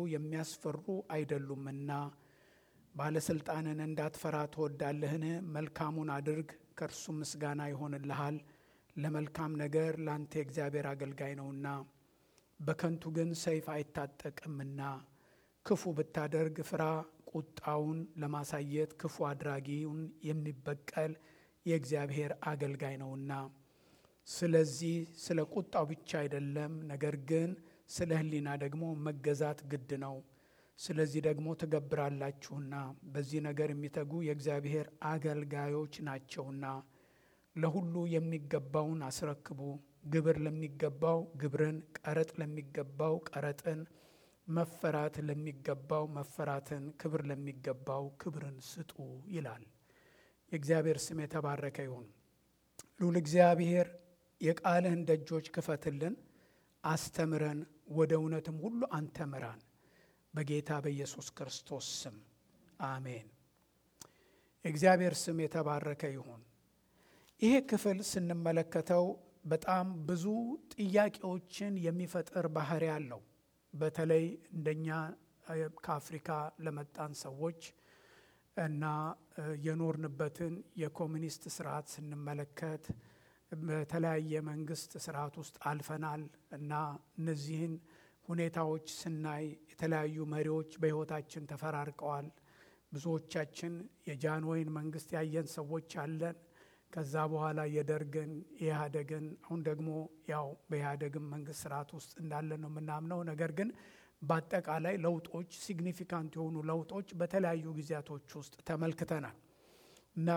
የሚያስፈሩ አይደሉምና ባለሥልጣንን እንዳትፈራ ትወዳለህን? መልካሙን አድርግ፣ ከእርሱ ምስጋና ይሆንልሃል። ለመልካም ነገር ለአንተ የእግዚአብሔር አገልጋይ ነውና። በከንቱ ግን ሰይፍ አይታጠቅምና። ክፉ ብታደርግ ፍራ፣ ቁጣውን ለማሳየት ክፉ አድራጊውን የሚበቀል የእግዚአብሔር አገልጋይ ነውና። ስለዚህ ስለ ቁጣው ብቻ አይደለም፣ ነገር ግን ስለ ሕሊና ደግሞ መገዛት ግድ ነው። ስለዚህ ደግሞ ትገብራላችሁና በዚህ ነገር የሚተጉ የእግዚአብሔር አገልጋዮች ናቸውና። ለሁሉ የሚገባውን አስረክቡ። ግብር ለሚገባው ግብርን፣ ቀረጥ ለሚገባው ቀረጥን፣ መፈራት ለሚገባው መፈራትን፣ ክብር ለሚገባው ክብርን ስጡ ይላል። የእግዚአብሔር ስም የተባረከ ይሁን። ልዑል እግዚአብሔር የቃልህን ደጆች ክፈትልን፣ አስተምረን፣ ወደ እውነትም ሁሉ አንተ ምራን። በጌታ በኢየሱስ ክርስቶስ ስም አሜን። የእግዚአብሔር ስም የተባረከ ይሁን። ይሄ ክፍል ስንመለከተው በጣም ብዙ ጥያቄዎችን የሚፈጥር ባህሪ አለው። በተለይ እንደኛ ከአፍሪካ ለመጣን ሰዎች እና የኖርንበትን የኮሚኒስት ስርዓት ስንመለከት በተለያየ መንግስት ስርዓት ውስጥ አልፈናል እና እነዚህን ሁኔታዎች ስናይ የተለያዩ መሪዎች በሕይወታችን ተፈራርቀዋል። ብዙዎቻችን የጃንሆይን መንግስት ያየን ሰዎች አለን። ከዛ በኋላ የደርግን የኢህአደግን አሁን ደግሞ ያው በኢህአደግን መንግስት ስርዓት ውስጥ እንዳለ ነው የምናምነው። ነገር ግን በአጠቃላይ ለውጦች ሲግኒፊካንት የሆኑ ለውጦች በተለያዩ ጊዜያቶች ውስጥ ተመልክተናል እና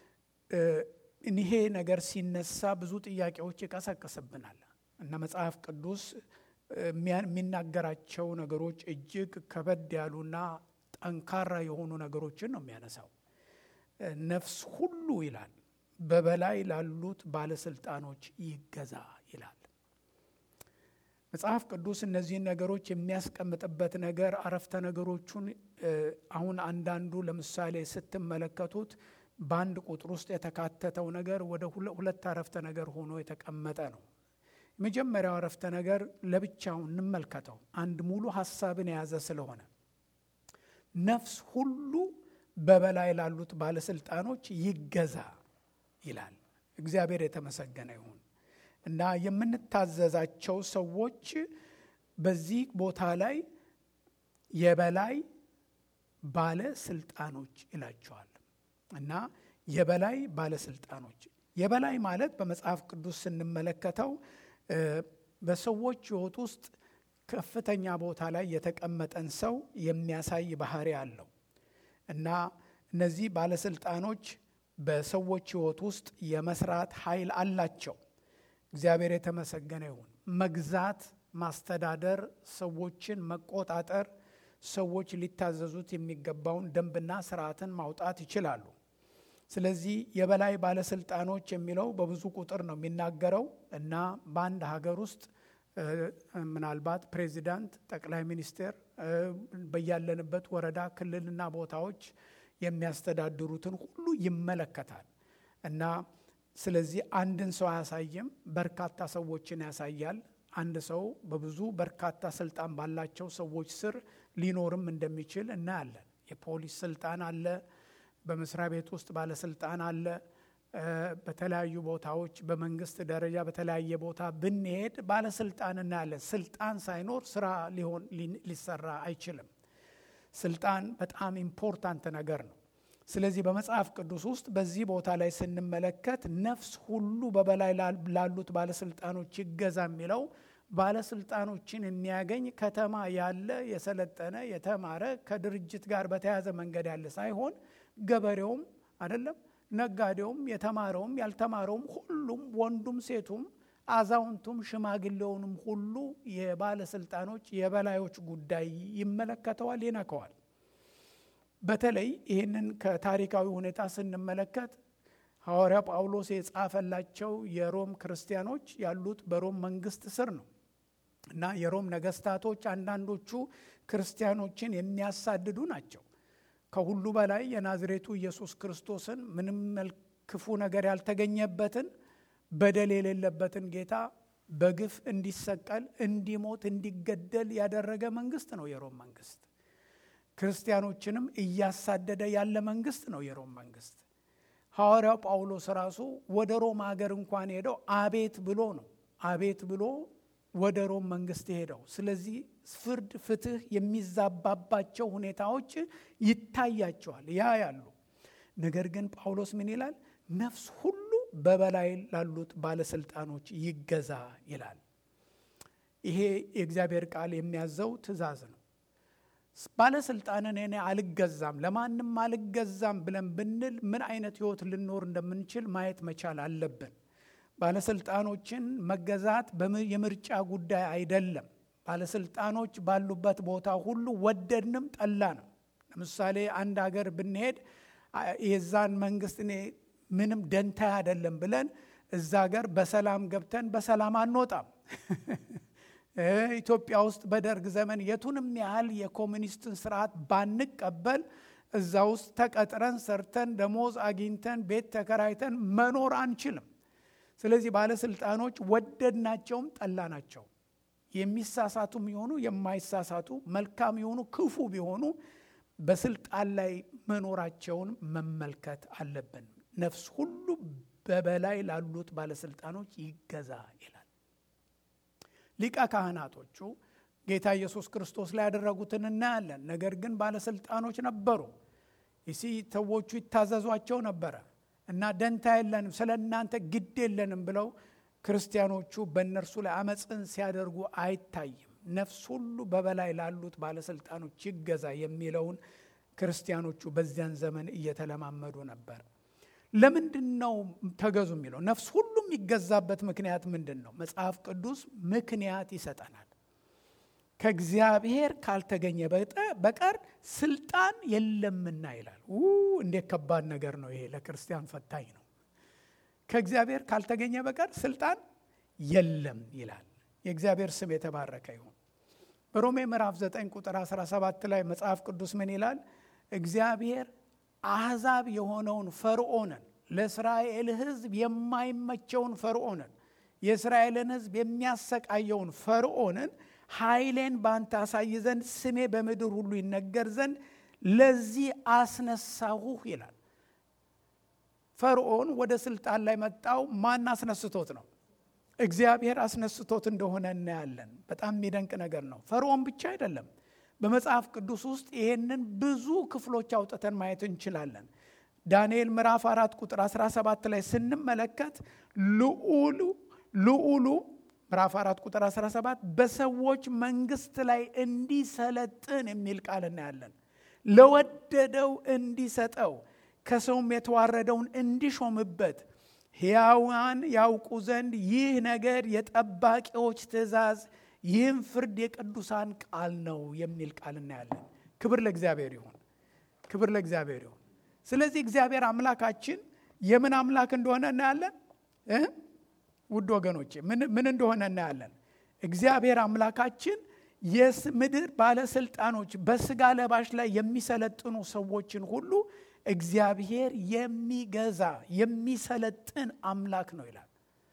ይሄ ነገር ሲነሳ ብዙ ጥያቄዎች ይቀሰቅስብናል እና መጽሐፍ ቅዱስ የሚናገራቸው ነገሮች እጅግ ከበድ ያሉና ጠንካራ የሆኑ ነገሮችን ነው የሚያነሳው። ነፍስ ሁሉ ይላል በበላይ ላሉት ባለስልጣኖች ይገዛ ይላል። መጽሐፍ ቅዱስ እነዚህን ነገሮች የሚያስቀምጥበት ነገር አረፍተ ነገሮቹን አሁን አንዳንዱ ለምሳሌ ስትመለከቱት በአንድ ቁጥር ውስጥ የተካተተው ነገር ወደ ሁለት አረፍተ ነገር ሆኖ የተቀመጠ ነው። የመጀመሪያው አረፍተ ነገር ለብቻው እንመልከተው፣ አንድ ሙሉ ሀሳብን የያዘ ስለሆነ ነፍስ ሁሉ በበላይ ላሉት ባለስልጣኖች ይገዛ ይላል። እግዚአብሔር የተመሰገነ ይሁን እና የምንታዘዛቸው ሰዎች በዚህ ቦታ ላይ የበላይ ባለስልጣኖች ይላቸዋል እና የበላይ ባለስልጣኖች የበላይ ማለት በመጽሐፍ ቅዱስ ስንመለከተው በሰዎች ሕይወት ውስጥ ከፍተኛ ቦታ ላይ የተቀመጠን ሰው የሚያሳይ ባህሪ አለው እና እነዚህ ባለስልጣኖች በሰዎች ሕይወት ውስጥ የመስራት ኃይል አላቸው። እግዚአብሔር የተመሰገነ ይሁን። መግዛት፣ ማስተዳደር፣ ሰዎችን መቆጣጠር፣ ሰዎች ሊታዘዙት የሚገባውን ደንብና ስርዓትን ማውጣት ይችላሉ። ስለዚህ የበላይ ባለስልጣኖች የሚለው በብዙ ቁጥር ነው የሚናገረው እና በአንድ ሀገር ውስጥ ምናልባት ፕሬዚዳንት፣ ጠቅላይ ሚኒስቴር በያለንበት ወረዳ፣ ክልልና ቦታዎች የሚያስተዳድሩትን ሁሉ ይመለከታል እና ስለዚህ አንድን ሰው አያሳይም፣ በርካታ ሰዎችን ያሳያል። አንድ ሰው በብዙ በርካታ ስልጣን ባላቸው ሰዎች ስር ሊኖርም እንደሚችል እናያለን። የፖሊስ ስልጣን አለ፣ በመስሪያ ቤት ውስጥ ባለስልጣን አለ። በተለያዩ ቦታዎች በመንግስት ደረጃ በተለያየ ቦታ ብንሄድ ባለስልጣን እናያለን። ስልጣን ሳይኖር ስራ ሊሆን ሊሰራ አይችልም። ስልጣን በጣም ኢምፖርታንት ነገር ነው። ስለዚህ በመጽሐፍ ቅዱስ ውስጥ በዚህ ቦታ ላይ ስንመለከት ነፍስ ሁሉ በበላይ ላሉት ባለስልጣኖች ይገዛ የሚለው ባለስልጣኖችን የሚያገኝ ከተማ ያለ የሰለጠነ የተማረ ከድርጅት ጋር በተያያዘ መንገድ ያለ ሳይሆን ገበሬውም አይደለም፣ ነጋዴውም፣ የተማረውም ያልተማረውም፣ ሁሉም ወንዱም፣ ሴቱም፣ አዛውንቱም፣ ሽማግሌውንም ሁሉ የባለስልጣኖች የበላዮች ጉዳይ ይመለከተዋል፣ ይነከዋል። በተለይ ይህንን ከታሪካዊ ሁኔታ ስንመለከት ሐዋርያ ጳውሎስ የጻፈላቸው የሮም ክርስቲያኖች ያሉት በሮም መንግስት ስር ነው እና የሮም ነገስታቶች አንዳንዶቹ ክርስቲያኖችን የሚያሳድዱ ናቸው። ከሁሉ በላይ የናዝሬቱ ኢየሱስ ክርስቶስን ምንም ክፉ ነገር ያልተገኘበትን በደል የሌለበትን ጌታ በግፍ እንዲሰቀል፣ እንዲሞት፣ እንዲገደል ያደረገ መንግስት ነው የሮም መንግስት። ክርስቲያኖችንም እያሳደደ ያለ መንግስት ነው የሮም መንግስት። ሐዋርያው ጳውሎስ ራሱ ወደ ሮም ሀገር እንኳን ሄደው አቤት ብሎ ነው አቤት ብሎ ወደ ሮም መንግስት ሄደው። ስለዚህ ፍርድ፣ ፍትህ የሚዛባባቸው ሁኔታዎች ይታያቸዋል ያ ያሉ ነገር ግን ጳውሎስ ምን ይላል? ነፍስ ሁሉ በበላይ ላሉት ባለስልጣኖች ይገዛ ይላል። ይሄ የእግዚአብሔር ቃል የሚያዘው ትእዛዝ ነው። ባለስልጣንን እኔ አልገዛም ለማንም አልገዛም ብለን ብንል ምን አይነት ህይወት ልኖር እንደምንችል ማየት መቻል አለብን። ባለስልጣኖችን መገዛት የምርጫ ጉዳይ አይደለም። ባለስልጣኖች ባሉበት ቦታ ሁሉ ወደድንም ጠላ ነው። ለምሳሌ አንድ ሀገር ብንሄድ የዛን መንግስት እኔ ምንም ደንታ አይደለም ብለን እዛ ሀገር በሰላም ገብተን በሰላም አንወጣም። ኢትዮጵያ ውስጥ በደርግ ዘመን የቱንም ያህል የኮሚኒስትን ስርዓት ባንቀበል እዛ ውስጥ ተቀጥረን ሰርተን ደሞዝ አግኝተን ቤት ተከራይተን መኖር አንችልም። ስለዚህ ባለስልጣኖች ወደድናቸውም ጠላናቸው የሚሳሳቱ ቢሆኑ የማይሳሳቱ መልካም የሆኑ ክፉ ቢሆኑ በስልጣን ላይ መኖራቸውን መመልከት አለብን። ነፍስ ሁሉ በበላይ ላሉት ባለስልጣኖች ይገዛ ይላል። ሊቀ ካህናቶቹ ጌታ ኢየሱስ ክርስቶስ ላይ ያደረጉትን እናያለን። ነገር ግን ባለስልጣኖች ነበሩ። ይሲ ሰዎቹ ይታዘዟቸው ነበረ እና ደንታ የለንም ስለ እናንተ ግድ የለንም ብለው ክርስቲያኖቹ በእነርሱ ላይ አመፅን ሲያደርጉ አይታይም። ነፍስ ሁሉ በበላይ ላሉት ባለስልጣኖች ይገዛ የሚለውን ክርስቲያኖቹ በዚያን ዘመን እየተለማመዱ ነበር። ለምንድን ነው ተገዙ የሚለው? ነፍስ ሁሉ የሚገዛበት ምክንያት ምንድን ነው? መጽሐፍ ቅዱስ ምክንያት ይሰጠናል። ከእግዚአብሔር ካልተገኘ በቀር ስልጣን የለምና ይላል። እንዴት ከባድ ነገር ነው ይሄ! ለክርስቲያን ፈታኝ ነው። ከእግዚአብሔር ካልተገኘ በቀር ስልጣን የለም ይላል። የእግዚአብሔር ስም የተባረከ ይሁን። በሮሜ ምዕራፍ 9 ቁጥር 17 ላይ መጽሐፍ ቅዱስ ምን ይላል? እግዚአብሔር አሕዛብ የሆነውን ፈርዖንን ለእስራኤል ሕዝብ የማይመቸውን ፈርዖንን የእስራኤልን ሕዝብ የሚያሰቃየውን ፈርዖንን ኃይሌን ባንተ አሳይ ዘንድ ስሜ በምድር ሁሉ ይነገር ዘንድ ለዚህ አስነሳሁህ ይላል። ፈርዖን ወደ ስልጣን ላይ መጣው ማን አስነስቶት ነው? እግዚአብሔር አስነስቶት እንደሆነ እናያለን። በጣም የሚደንቅ ነገር ነው። ፈርዖን ብቻ አይደለም። በመጽሐፍ ቅዱስ ውስጥ ይህንን ብዙ ክፍሎች አውጥተን ማየት እንችላለን። ዳንኤል ምዕራፍ አራት ቁጥር 17 ላይ ስንመለከት ልዑሉ ልዑሉ ምዕራፍ አራት ቁጥር 17 በሰዎች መንግስት ላይ እንዲሰለጥን የሚል ቃል እናያለን። ለወደደው እንዲሰጠው ከሰውም የተዋረደውን እንዲሾምበት ሕያዋን ያውቁ ዘንድ ይህ ነገር የጠባቂዎች ትእዛዝ ይህም ፍርድ የቅዱሳን ቃል ነው የሚል ቃል እናያለን። ክብር ለእግዚአብሔር ይሁን፣ ክብር ለእግዚአብሔር ይሁን። ስለዚህ እግዚአብሔር አምላካችን የምን አምላክ እንደሆነ እናያለን። ውድ ወገኖቼ ምን እንደሆነ እናያለን። እግዚአብሔር አምላካችን የምድር ባለስልጣኖች በስጋ ለባሽ ላይ የሚሰለጥኑ ሰዎችን ሁሉ እግዚአብሔር የሚገዛ የሚሰለጥን አምላክ ነው ይላል።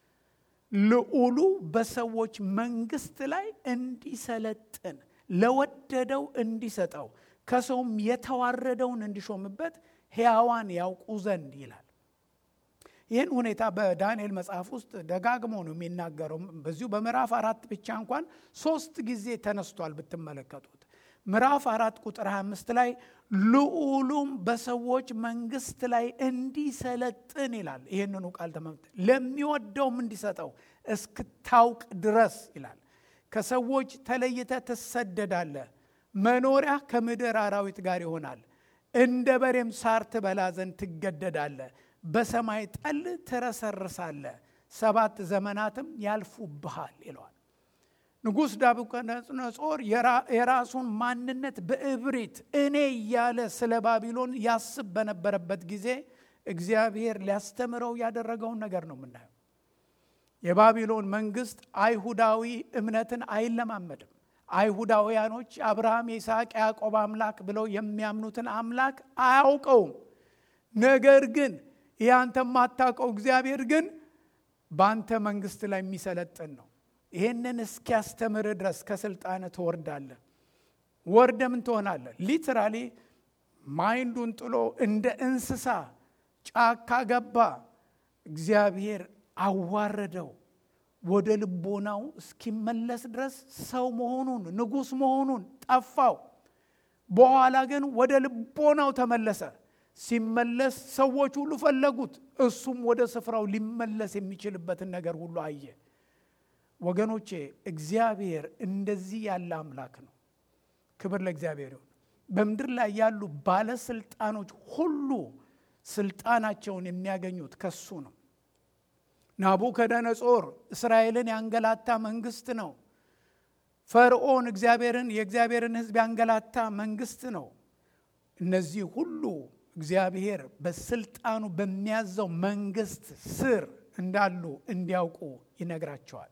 ልዑሉ በሰዎች መንግስት ላይ እንዲሰለጥን ለወደደው እንዲሰጠው ከሰውም የተዋረደውን እንዲሾምበት ሕያዋን ያውቁ ዘንድ ይላል። ይህን ሁኔታ በዳንኤል መጽሐፍ ውስጥ ደጋግሞ ነው የሚናገረው። በዚሁ በምዕራፍ አራት ብቻ እንኳን ሶስት ጊዜ ተነስቷል ብትመለከቱት። ምዕራፍ አራት ቁጥር 25 ላይ ልዑሉም በሰዎች መንግስት ላይ እንዲሰለጥን ይላል። ይህንኑ ቃል ተመምተ ለሚወደውም እንዲሰጠው እስክታውቅ ድረስ ይላል። ከሰዎች ተለይተ ትሰደዳለ፣ መኖሪያ ከምድር አራዊት ጋር ይሆናል። እንደ በሬም ሳር ትበላ ዘንድ ትገደዳለ፣ በሰማይ ጠል ትረሰርሳለ፣ ሰባት ዘመናትም ያልፉብሃል ይለዋል። ንጉሥ ናቡከደነጾር የራሱን ማንነት በእብሪት እኔ እያለ ስለ ባቢሎን ያስብ በነበረበት ጊዜ እግዚአብሔር ሊያስተምረው ያደረገውን ነገር ነው የምናየው። የባቢሎን መንግስት አይሁዳዊ እምነትን አይለማመድም። አይሁዳውያኖች አብርሃም፣ የይስሐቅ፣ ያዕቆብ አምላክ ብለው የሚያምኑትን አምላክ አያውቀውም። ነገር ግን ይህ አንተ የማታውቀው እግዚአብሔር ግን በአንተ መንግስት ላይ የሚሰለጥን ነው። ይህንን እስኪያስተምር ድረስ ከስልጣን ትወርዳለህ። ወርደ ምን ትሆናለህ? ሊትራሊ ማይንዱን ጥሎ እንደ እንስሳ ጫካ ገባ። እግዚአብሔር አዋረደው። ወደ ልቦናው እስኪመለስ ድረስ ሰው መሆኑን ንጉሥ መሆኑን ጠፋው። በኋላ ግን ወደ ልቦናው ተመለሰ። ሲመለስ ሰዎች ሁሉ ፈለጉት። እሱም ወደ ስፍራው ሊመለስ የሚችልበትን ነገር ሁሉ አየ። ወገኖቼ እግዚአብሔር እንደዚህ ያለ አምላክ ነው። ክብር ለእግዚአብሔር ይሁን። በምድር ላይ ያሉ ባለስልጣኖች ሁሉ ስልጣናቸውን የሚያገኙት ከሱ ነው። ናቡከደነጾር እስራኤልን ያንገላታ መንግስት ነው። ፈርዖን እግዚአብሔርን የእግዚአብሔርን ሕዝብ ያንገላታ መንግስት ነው። እነዚህ ሁሉ እግዚአብሔር በስልጣኑ በሚያዘው መንግስት ስር እንዳሉ እንዲያውቁ ይነግራቸዋል።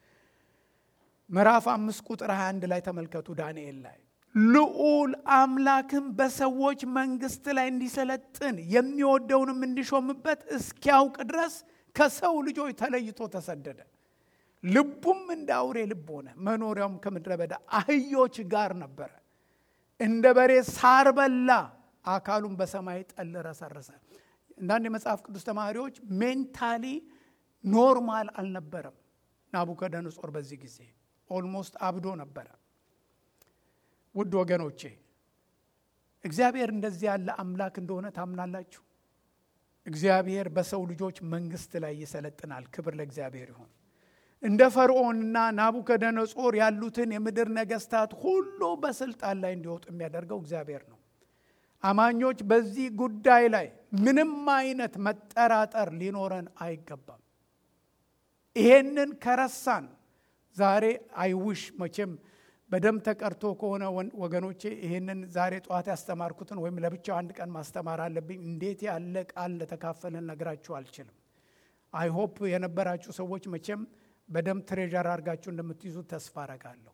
ምዕራፍ አምስት ቁጥር 21 ላይ ተመልከቱ። ዳንኤል ላይ ልዑል አምላክም በሰዎች መንግስት ላይ እንዲሰለጥን የሚወደውንም እንዲሾምበት እስኪያውቅ ድረስ ከሰው ልጆች ተለይቶ ተሰደደ። ልቡም እንደ አውሬ ልብ ሆነ። መኖሪያውም ከምድረ በዳ አህዮች ጋር ነበረ። እንደ በሬ ሳር በላ። አካሉም በሰማይ ጠል ረሰረሰ። አንዳንድ የመጽሐፍ ቅዱስ ተማሪዎች ሜንታሊ ኖርማል አልነበረም ናቡከደነጾር በዚህ ጊዜ ኦልሞስት አብዶ ነበረ። ውድ ወገኖቼ እግዚአብሔር እንደዚህ ያለ አምላክ እንደሆነ ታምናላችሁ? እግዚአብሔር በሰው ልጆች መንግስት ላይ ይሰለጥናል። ክብር ለእግዚአብሔር ይሁን። እንደ ፈርዖንና ናቡከደነጾር ያሉትን የምድር ነገስታት ሁሉ በስልጣን ላይ እንዲወጡ የሚያደርገው እግዚአብሔር ነው። አማኞች በዚህ ጉዳይ ላይ ምንም አይነት መጠራጠር ሊኖረን አይገባም። ይሄንን ከረሳን ዛሬ አይውሽ መቼም በደም ተቀርቶ ከሆነ ወገኖቼ ይህንን ዛሬ ጠዋት ያስተማርኩትን ወይም ለብቻው አንድ ቀን ማስተማር አለብኝ። እንዴት ያለ ቃል ለተካፈልን ነግራችሁ አልችልም። አይሆፕ የነበራችሁ ሰዎች መቼም በደም ትሬዠር አድርጋችሁ እንደምትይዙ ተስፋ አረጋለሁ።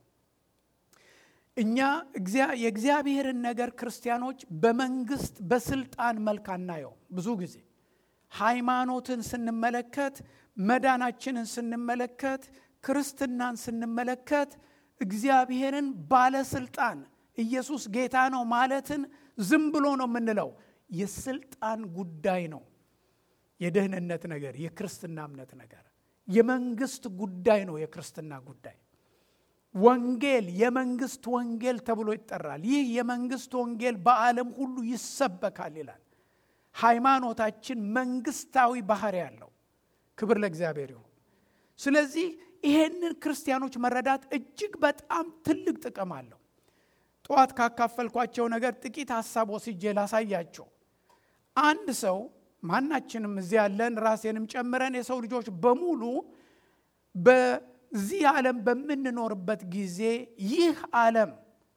እኛ የእግዚአብሔርን ነገር ክርስቲያኖች በመንግስት በስልጣን መልክ አናየው። ብዙ ጊዜ ሃይማኖትን ስንመለከት፣ መዳናችንን ስንመለከት፣ ክርስትናን ስንመለከት እግዚአብሔርን ባለስልጣን ኢየሱስ ጌታ ነው ማለትን ዝም ብሎ ነው የምንለው። የስልጣን ጉዳይ ነው። የደህንነት ነገር፣ የክርስትና እምነት ነገር፣ የመንግስት ጉዳይ ነው። የክርስትና ጉዳይ ወንጌል የመንግስት ወንጌል ተብሎ ይጠራል። ይህ የመንግስት ወንጌል በዓለም ሁሉ ይሰበካል ይላል። ሃይማኖታችን መንግስታዊ ባህሪ ያለው ክብር ለእግዚአብሔር ይሁን። ስለዚህ ይሄንን ክርስቲያኖች መረዳት እጅግ በጣም ትልቅ ጥቅም አለው። ጠዋት ካካፈልኳቸው ነገር ጥቂት ሀሳብ ወስጄ ላሳያቸው። አንድ ሰው ማናችንም እዚህ ያለን ራሴንም ጨምረን የሰው ልጆች በሙሉ በዚህ ዓለም በምንኖርበት ጊዜ ይህ ዓለም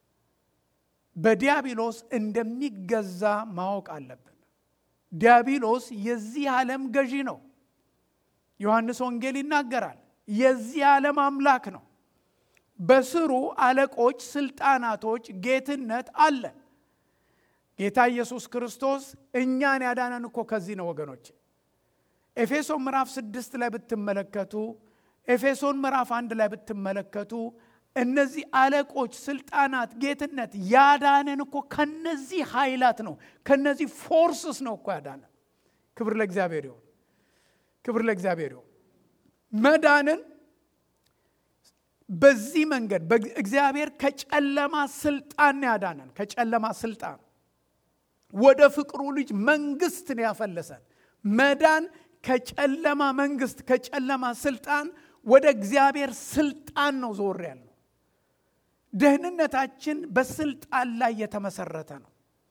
በዲያብሎስ እንደሚገዛ ማወቅ አለብን። ዲያብሎስ የዚህ ዓለም ገዢ ነው። ዮሐንስ ወንጌል ይናገራል። የዚህ ዓለም አምላክ ነው። በስሩ አለቆች፣ ስልጣናቶች፣ ጌትነት አለ። ጌታ ኢየሱስ ክርስቶስ እኛን ያዳነን እኮ ከዚህ ነው ወገኖች። ኤፌሶን ምዕራፍ ስድስት ላይ ብትመለከቱ፣ ኤፌሶን ምዕራፍ አንድ ላይ ብትመለከቱ እነዚህ አለቆች፣ ስልጣናት፣ ጌትነት ያዳነን እኮ ከነዚህ ኃይላት ነው፣ ከነዚህ ፎርስስ ነው እኮ ያዳነን። ክብር ለእግዚአብሔር ይሁን፣ ክብር ለእግዚአብሔር ይሁን። መዳንን በዚህ መንገድ እግዚአብሔር ከጨለማ ስልጣን ያዳነን፣ ከጨለማ ስልጣን ወደ ፍቅሩ ልጅ መንግስት ነው ያፈለሰን። መዳን ከጨለማ መንግስት ከጨለማ ስልጣን ወደ እግዚአብሔር ስልጣን ነው ዞር ያለው። ደህንነታችን በስልጣን ላይ የተመሰረተ ነው።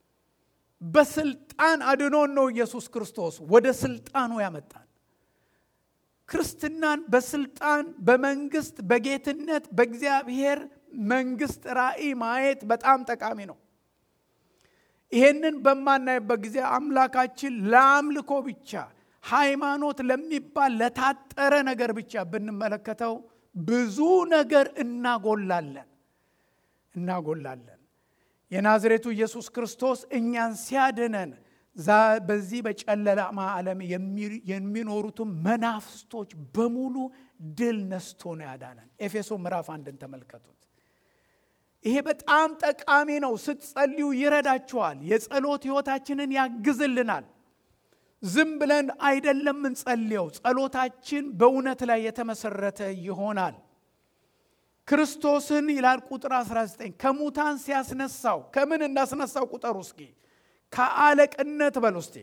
በስልጣን አድኖን ነው ኢየሱስ ክርስቶስ ወደ ስልጣኑ ያመጣን። ክርስትናን በስልጣን በመንግስት በጌትነት በእግዚአብሔር መንግስት ራእይ ማየት በጣም ጠቃሚ ነው። ይሄንን በማናይበት ጊዜ አምላካችን ለአምልኮ ብቻ ሃይማኖት ለሚባል ለታጠረ ነገር ብቻ ብንመለከተው ብዙ ነገር እናጎላለን እናጎላለን። የናዝሬቱ ኢየሱስ ክርስቶስ እኛን ሲያድነን በዚህ በጨለማ ዓለም የሚኖሩትን መናፍስቶች በሙሉ ድል ነስቶ ነው ያዳነን። ኤፌሶ ምዕራፍ አንድን ተመልከቱት። ይሄ በጣም ጠቃሚ ነው። ስትጸልዩ ይረዳችኋል። የጸሎት ሕይወታችንን ያግዝልናል። ዝም ብለን አይደለም እንጸልየው። ጸሎታችን በእውነት ላይ የተመሰረተ ይሆናል። ክርስቶስን ይላል ቁጥር 19 ከሙታን ሲያስነሳው ከምን እንዳስነሳው ቁጠሩ እስኪ ከአለቅነት በል ውስጤ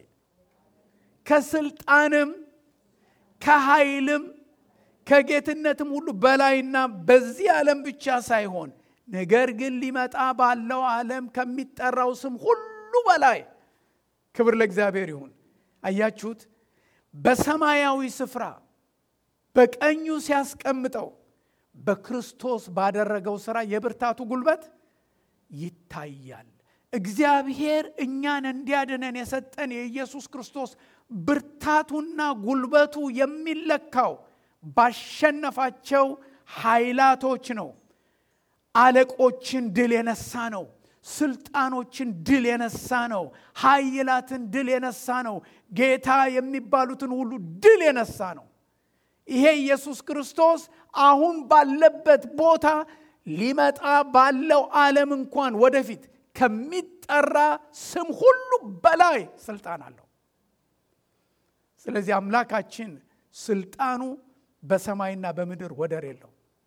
ከስልጣንም ከኃይልም ከጌትነትም ሁሉ በላይና በዚህ ዓለም ብቻ ሳይሆን ነገር ግን ሊመጣ ባለው ዓለም ከሚጠራው ስም ሁሉ በላይ ክብር ለእግዚአብሔር ይሁን። አያችሁት? በሰማያዊ ስፍራ በቀኙ ሲያስቀምጠው በክርስቶስ ባደረገው ሥራ የብርታቱ ጉልበት ይታያል። እግዚአብሔር እኛን እንዲያድነን የሰጠን የኢየሱስ ክርስቶስ ብርታቱና ጉልበቱ የሚለካው ባሸነፋቸው ኃይላቶች ነው። አለቆችን ድል የነሳ ነው። ስልጣኖችን ድል የነሳ ነው። ኃይላትን ድል የነሳ ነው። ጌታ የሚባሉትን ሁሉ ድል የነሳ ነው። ይሄ ኢየሱስ ክርስቶስ አሁን ባለበት ቦታ ሊመጣ ባለው ዓለም እንኳን ወደፊት ከሚጠራ ስም ሁሉ በላይ ስልጣን አለው። ስለዚህ አምላካችን ስልጣኑ በሰማይና በምድር ወደር የለው።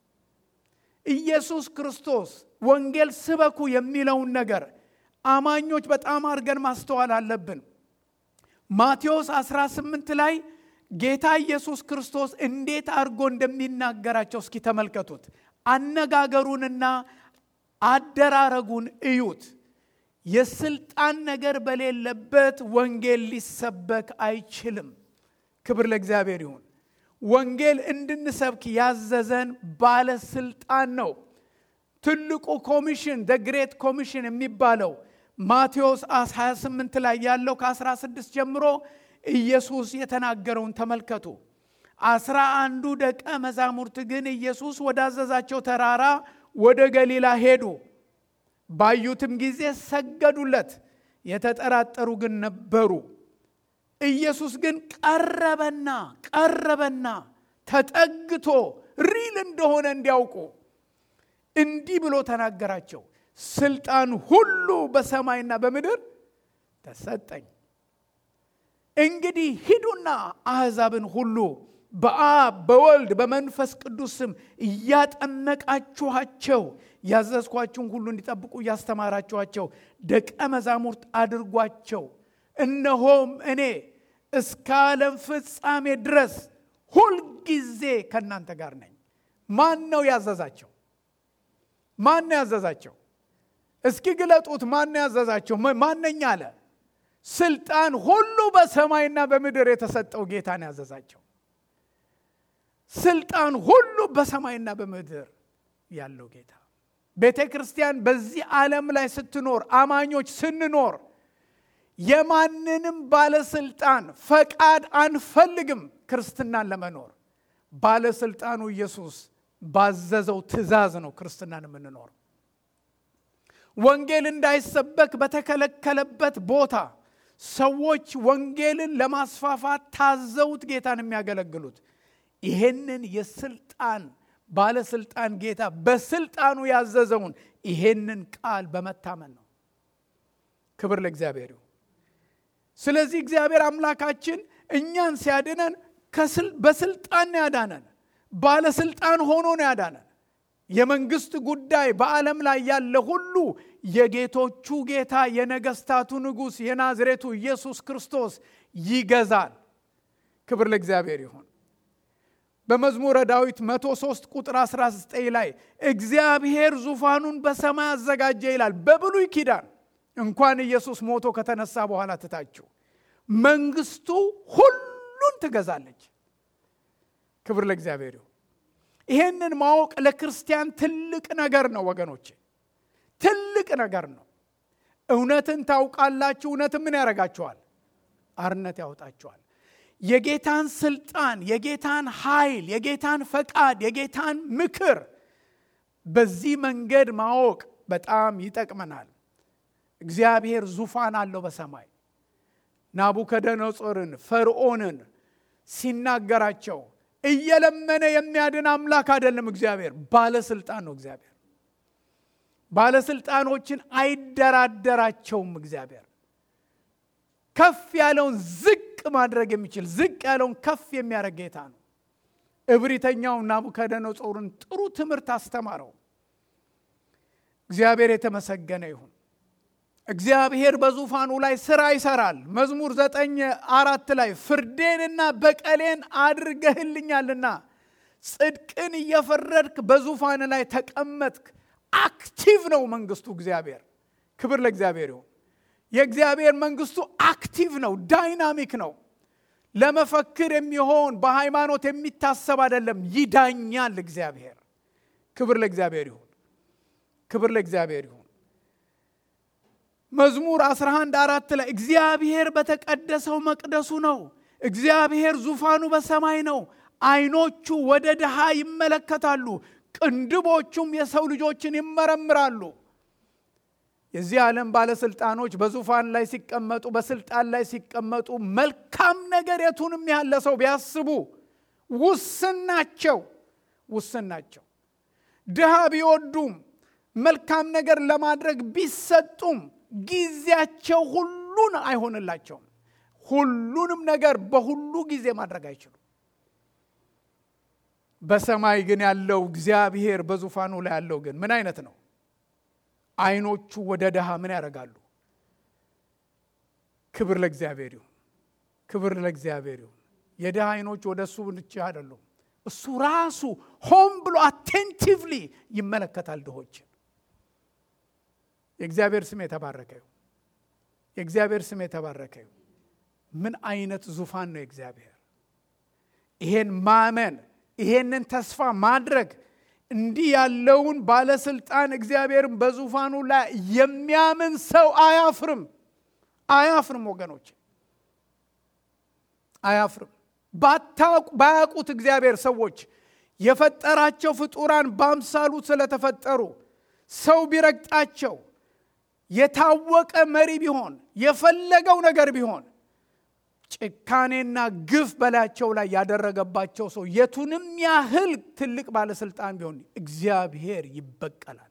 ኢየሱስ ክርስቶስ ወንጌል ስበኩ የሚለውን ነገር አማኞች በጣም አድርገን ማስተዋል አለብን። ማቴዎስ 18 ላይ ጌታ ኢየሱስ ክርስቶስ እንዴት አድርጎ እንደሚናገራቸው እስኪ ተመልከቱት። አነጋገሩንና አደራረጉን እዩት። የስልጣን ነገር በሌለበት ወንጌል ሊሰበክ አይችልም። ክብር ለእግዚአብሔር ይሁን። ወንጌል እንድንሰብክ ያዘዘን ባለስልጣን ነው። ትልቁ ኮሚሽን ደ ግሬት ኮሚሽን የሚባለው ማቴዎስ 28 ላይ ያለው ከ16 ጀምሮ ኢየሱስ የተናገረውን ተመልከቱ። አስራ አንዱ ደቀ መዛሙርት ግን ኢየሱስ ወዳዘዛቸው ተራራ ወደ ገሊላ ሄዱ። ባዩትም ጊዜ ሰገዱለት። የተጠራጠሩ ግን ነበሩ። ኢየሱስ ግን ቀረበና ቀረበና ተጠግቶ ሪል እንደሆነ እንዲያውቁ እንዲህ ብሎ ተናገራቸው። ስልጣን ሁሉ በሰማይና በምድር ተሰጠኝ። እንግዲህ ሂዱና አሕዛብን ሁሉ በአብ በወልድ በመንፈስ ቅዱስ ስም እያጠመቃችኋቸው ያዘዝኳችሁን ሁሉ እንዲጠብቁ እያስተማራችኋቸው ደቀ መዛሙርት አድርጓቸው። እነሆም እኔ እስከ ዓለም ፍጻሜ ድረስ ሁልጊዜ ከእናንተ ጋር ነኝ። ማን ነው ያዘዛቸው? ማን ነው ያዘዛቸው? እስኪ ግለጡት። ማን ነው ያዘዛቸው? ማነኛ አለ? ስልጣን ሁሉ በሰማይና በምድር የተሰጠው ጌታን ያዘዛቸው። ስልጣን ሁሉ በሰማይና በምድር ያለው ጌታ። ቤተ ክርስቲያን በዚህ ዓለም ላይ ስትኖር፣ አማኞች ስንኖር የማንንም ባለስልጣን ፈቃድ አንፈልግም። ክርስትናን ለመኖር ባለስልጣኑ ኢየሱስ ባዘዘው ትእዛዝ ነው ክርስትናን የምንኖር። ወንጌል እንዳይሰበክ በተከለከለበት ቦታ ሰዎች ወንጌልን ለማስፋፋት ታዘውት ጌታን የሚያገለግሉት ይሄንን የስልጣን ባለስልጣን ጌታ በስልጣኑ ያዘዘውን ይሄንን ቃል በመታመን ነው። ክብር ለእግዚአብሔር ይሁን። ስለዚህ እግዚአብሔር አምላካችን እኛን ሲያድነን በስልጣን ነው ያዳነን። ባለስልጣን ሆኖ ነው ያዳነን። የመንግስት ጉዳይ በዓለም ላይ ያለ ሁሉ የጌቶቹ ጌታ የነገስታቱ ንጉሥ የናዝሬቱ ኢየሱስ ክርስቶስ ይገዛል። ክብር ለእግዚአብሔር ይሁን። በመዝሙረ ዳዊት 103 ቁጥር 19 ላይ እግዚአብሔር ዙፋኑን በሰማይ አዘጋጀ ይላል። በብሉይ ኪዳን እንኳን ኢየሱስ ሞቶ ከተነሳ በኋላ ትታችሁ መንግስቱ ሁሉን ትገዛለች። ክብር ለእግዚአብሔር ይሁን። ይሄንን ማወቅ ለክርስቲያን ትልቅ ነገር ነው ወገኖቼ፣ ትልቅ ነገር ነው። እውነትን ታውቃላችሁ። እውነትን ምን ያደርጋችኋል? አርነት ያወጣችኋል። የጌታን ስልጣን፣ የጌታን ኃይል፣ የጌታን ፈቃድ፣ የጌታን ምክር በዚህ መንገድ ማወቅ በጣም ይጠቅመናል። እግዚአብሔር ዙፋን አለው በሰማይ ናቡከደነጾርን ፈርዖንን ሲናገራቸው እየለመነ የሚያድን አምላክ አይደለም። እግዚአብሔር ባለስልጣን ነው። እግዚአብሔር ባለስልጣኖችን አይደራደራቸውም። እግዚአብሔር ከፍ ያለውን ዝቅ ማድረግ የሚችል ዝቅ ያለውን ከፍ የሚያደርግ ጌታ ነው። እብሪተኛው ናቡከደነጾርን ጥሩ ትምህርት አስተማረው። እግዚአብሔር የተመሰገነ ይሁን። እግዚአብሔር በዙፋኑ ላይ ስራ ይሰራል። መዝሙር ዘጠኝ አራት ላይ ፍርዴንና በቀሌን አድርገህልኛልና ጽድቅን እየፈረድክ በዙፋን ላይ ተቀመጥክ። አክቲቭ ነው መንግስቱ እግዚአብሔር። ክብር ለእግዚአብሔር ይሁን። የእግዚአብሔር መንግስቱ አክቲቭ ነው፣ ዳይናሚክ ነው። ለመፈክር የሚሆን በሃይማኖት የሚታሰብ አይደለም። ይዳኛል እግዚአብሔር። ክብር ለእግዚአብሔር ይሁን። ክብር ለእግዚአብሔር ይሁን። መዝሙር 11 አራት ላይ እግዚአብሔር በተቀደሰው መቅደሱ ነው። እግዚአብሔር ዙፋኑ በሰማይ ነው። አይኖቹ ወደ ድሃ ይመለከታሉ፣ ቅንድቦቹም የሰው ልጆችን ይመረምራሉ። የዚህ ዓለም ባለስልጣኖች በዙፋን ላይ ሲቀመጡ፣ በስልጣን ላይ ሲቀመጡ መልካም ነገር የቱንም ያለ ሰው ቢያስቡ ውስን ናቸው፣ ውስን ናቸው። ድሃ ቢወዱም መልካም ነገር ለማድረግ ቢሰጡም ጊዜያቸው ሁሉን አይሆንላቸውም። ሁሉንም ነገር በሁሉ ጊዜ ማድረግ አይችሉም። በሰማይ ግን ያለው እግዚአብሔር በዙፋኑ ላይ ያለው ግን ምን አይነት ነው? አይኖቹ ወደ ድሃ ምን ያደርጋሉ? ክብር ለእግዚአብሔር ይሁን። ክብር ለእግዚአብሔር ይሁን። የድሃ አይኖች ወደ እሱ ብቻ አይደሉም። እሱ ራሱ ሆን ብሎ አቴንቲቭሊ ይመለከታል ድሆችን። የእግዚአብሔር ስም የተባረከ ይሁን። የእግዚአብሔር ስም የተባረከ ይሁን። ምን አይነት ዙፋን ነው የእግዚአብሔር! ይሄን ማመን ይሄንን ተስፋ ማድረግ እንዲህ ያለውን ባለስልጣን እግዚአብሔርን በዙፋኑ ላይ የሚያምን ሰው አያፍርም፣ አያፍርም። ወገኖች አያፍርም። ባያውቁት እግዚአብሔር ሰዎች የፈጠራቸው ፍጡራን በአምሳሉ ስለተፈጠሩ ሰው ቢረግጣቸው የታወቀ መሪ ቢሆን የፈለገው ነገር ቢሆን ጭካኔና ግፍ በላያቸው ላይ ያደረገባቸው ሰው የቱንም ያህል ትልቅ ባለስልጣን ቢሆን እግዚአብሔር ይበቀላል።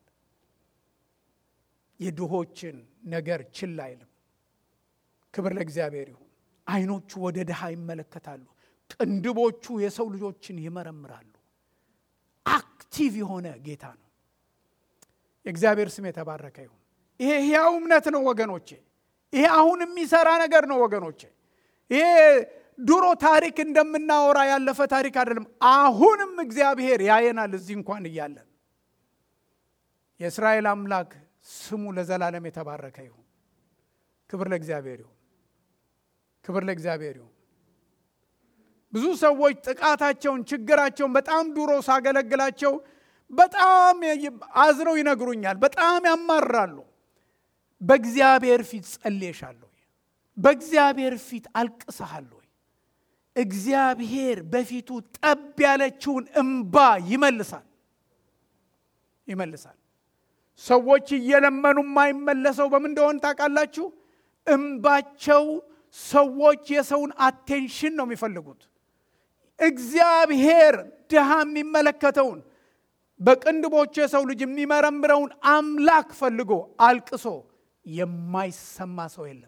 የድሆችን ነገር ችላ አይልም። ክብር ለእግዚአብሔር ይሁን። አይኖቹ ወደ ድሃ ይመለከታሉ፣ ቅንድቦቹ የሰው ልጆችን ይመረምራሉ። አክቲቭ የሆነ ጌታ ነው። የእግዚአብሔር ስም የተባረከ ይሁን። ይሄ ሕያው እምነት ነው ወገኖቼ። ይሄ አሁን የሚሰራ ነገር ነው ወገኖቼ። ይሄ ድሮ ታሪክ እንደምናወራ ያለፈ ታሪክ አይደለም። አሁንም እግዚአብሔር ያየናል እዚህ እንኳን እያለን። የእስራኤል አምላክ ስሙ ለዘላለም የተባረከ ይሁን። ክብር ለእግዚአብሔር ይሁን። ክብር ለእግዚአብሔር ይሁን። ብዙ ሰዎች ጥቃታቸውን፣ ችግራቸውን በጣም ድሮ ሳገለግላቸው በጣም አዝነው ይነግሩኛል። በጣም ያማራሉ። በእግዚአብሔር ፊት ጸልየሻለሁ በእግዚአብሔር ፊት አልቅሰሃል ወይ? እግዚአብሔር በፊቱ ጠብ ያለችውን እምባ ይመልሳል ይመልሳል። ሰዎች እየለመኑ የማይመለሰው በምን እንደሆን ታውቃላችሁ? እምባቸው ሰዎች የሰውን አቴንሽን ነው የሚፈልጉት። እግዚአብሔር ድሃ የሚመለከተውን በቅንድቦቹ የሰው ልጅ የሚመረምረውን አምላክ ፈልጎ አልቅሶ የማይሰማ ሰው የለም።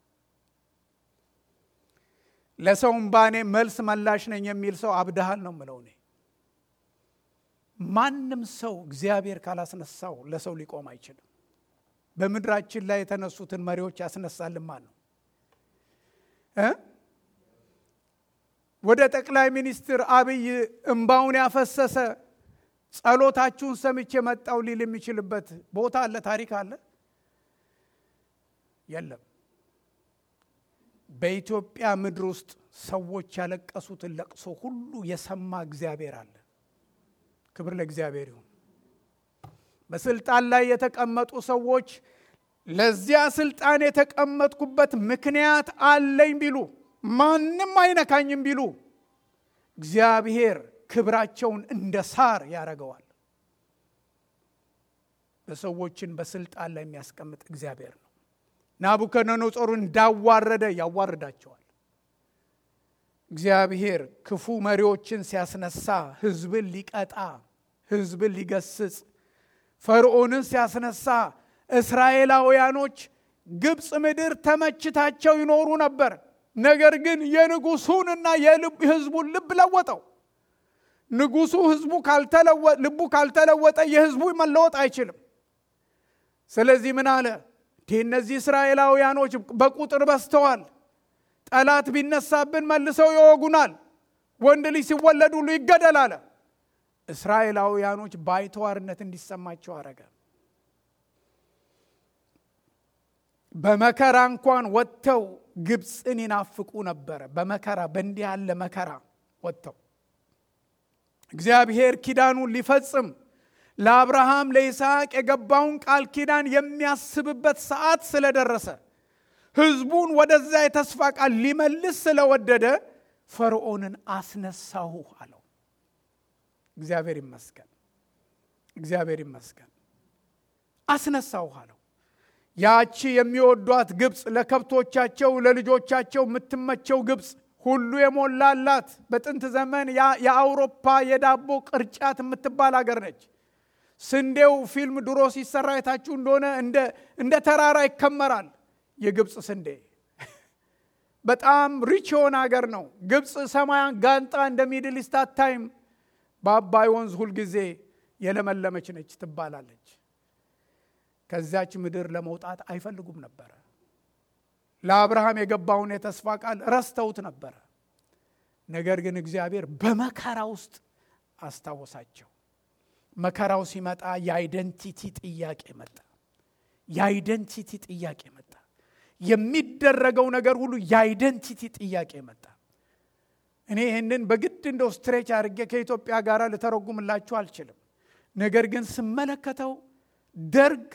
ለሰውም ባኔ መልስ መላሽ ነኝ የሚል ሰው አብድሃል ነው ምለው። እኔ ማንም ሰው እግዚአብሔር ካላስነሳው ለሰው ሊቆም አይችልም። በምድራችን ላይ የተነሱትን መሪዎች ያስነሳልን ማን ነው? ወደ ጠቅላይ ሚኒስትር አብይ እምባውን ያፈሰሰ ጸሎታችሁን ሰምቼ መጣው ሊል የሚችልበት ቦታ አለ? ታሪክ አለ? የለም። በኢትዮጵያ ምድር ውስጥ ሰዎች ያለቀሱትን ለቅሶ ሁሉ የሰማ እግዚአብሔር አለ። ክብር ለእግዚአብሔር ይሁን። በስልጣን ላይ የተቀመጡ ሰዎች ለዚያ ስልጣን የተቀመጥኩበት ምክንያት አለኝ ቢሉ ማንም አይነካኝም ቢሉ እግዚአብሔር ክብራቸውን እንደ ሳር ያደርገዋል። በሰዎችን በስልጣን ላይ የሚያስቀምጥ እግዚአብሔር ነው። ናቡከደነጾር እንዳዋረደ ያዋርዳቸዋል። እግዚአብሔር ክፉ መሪዎችን ሲያስነሳ ሕዝብን ሊቀጣ፣ ሕዝብን ሊገስጽ፣ ፈርዖንን ሲያስነሳ እስራኤላውያኖች ግብፅ ምድር ተመችታቸው ይኖሩ ነበር። ነገር ግን የንጉሱንና የሕዝቡን ልብ ለወጠው። ንጉሱ ህዝቡ ልቡ ካልተለወጠ የህዝቡ መለወጥ አይችልም። ስለዚህ ምን አለ? እነዚህ እስራኤላውያኖች በቁጥር በዝተዋል። ጠላት ቢነሳብን መልሰው ይወጉናል። ወንድ ልጅ ሲወለድ ሁሉ ይገደል አለ። እስራኤላውያኖች ባይተዋርነት እንዲሰማቸው አረገ። በመከራ እንኳን ወጥተው ግብፅን ይናፍቁ ነበረ። በመከራ በእንዲህ ያለ መከራ ወጥተው እግዚአብሔር ኪዳኑን ሊፈጽም ለአብርሃም ለይስሐቅ የገባውን ቃል ኪዳን የሚያስብበት ሰዓት ስለደረሰ ህዝቡን ወደዛ የተስፋ ቃል ሊመልስ ስለወደደ ፈርዖንን አስነሳሁ አለው። እግዚአብሔር ይመስገን፣ እግዚአብሔር ይመስገን። አስነሳሁ አለው። ያቺ የሚወዷት ግብፅ፣ ለከብቶቻቸው ለልጆቻቸው የምትመቸው ግብፅ ሁሉ የሞላላት በጥንት ዘመን የአውሮፓ የዳቦ ቅርጫት የምትባል ሀገር ነች። ስንዴው ፊልም ድሮ ሲሰራ የታችሁ እንደሆነ እንደ ተራራ ይከመራል። የግብፅ ስንዴ በጣም ሪች የሆነ ሀገር ነው። ግብፅ ሰማያን ጋንጣ እንደ ሚድል ኢስት አታይም። በአባይ ወንዝ ሁልጊዜ የለመለመች ነች ትባላለች። ከዚያች ምድር ለመውጣት አይፈልጉም ነበረ። ለአብርሃም የገባውን የተስፋ ቃል ረስተውት ነበረ። ነገር ግን እግዚአብሔር በመከራ ውስጥ አስታወሳቸው። መከራው ሲመጣ የአይደንቲቲ ጥያቄ መጣ። የአይደንቲቲ ጥያቄ መጣ። የሚደረገው ነገር ሁሉ የአይደንቲቲ ጥያቄ መጣ። እኔ ይህንን በግድ እንደው ስትሬች አድርጌ ከኢትዮጵያ ጋር ልተረጉምላችሁ አልችልም። ነገር ግን ስመለከተው ደርግ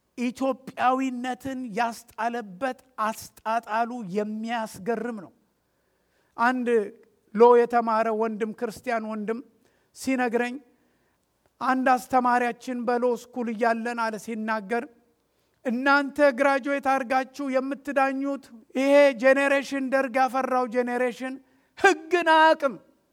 ኢትዮጵያዊነትን ያስጣለበት አስጣጣሉ የሚያስገርም ነው። አንድ ሎ የተማረ ወንድም ክርስቲያን ወንድም ሲነግረኝ አንድ አስተማሪያችን በሎ ስኩል እያለን አለ ሲናገር እናንተ ግራጁዌት አድርጋችሁ የምትዳኙት ይሄ ጄኔሬሽን ደርግ ያፈራው ጄኔሬሽን ሕግን አያውቅም።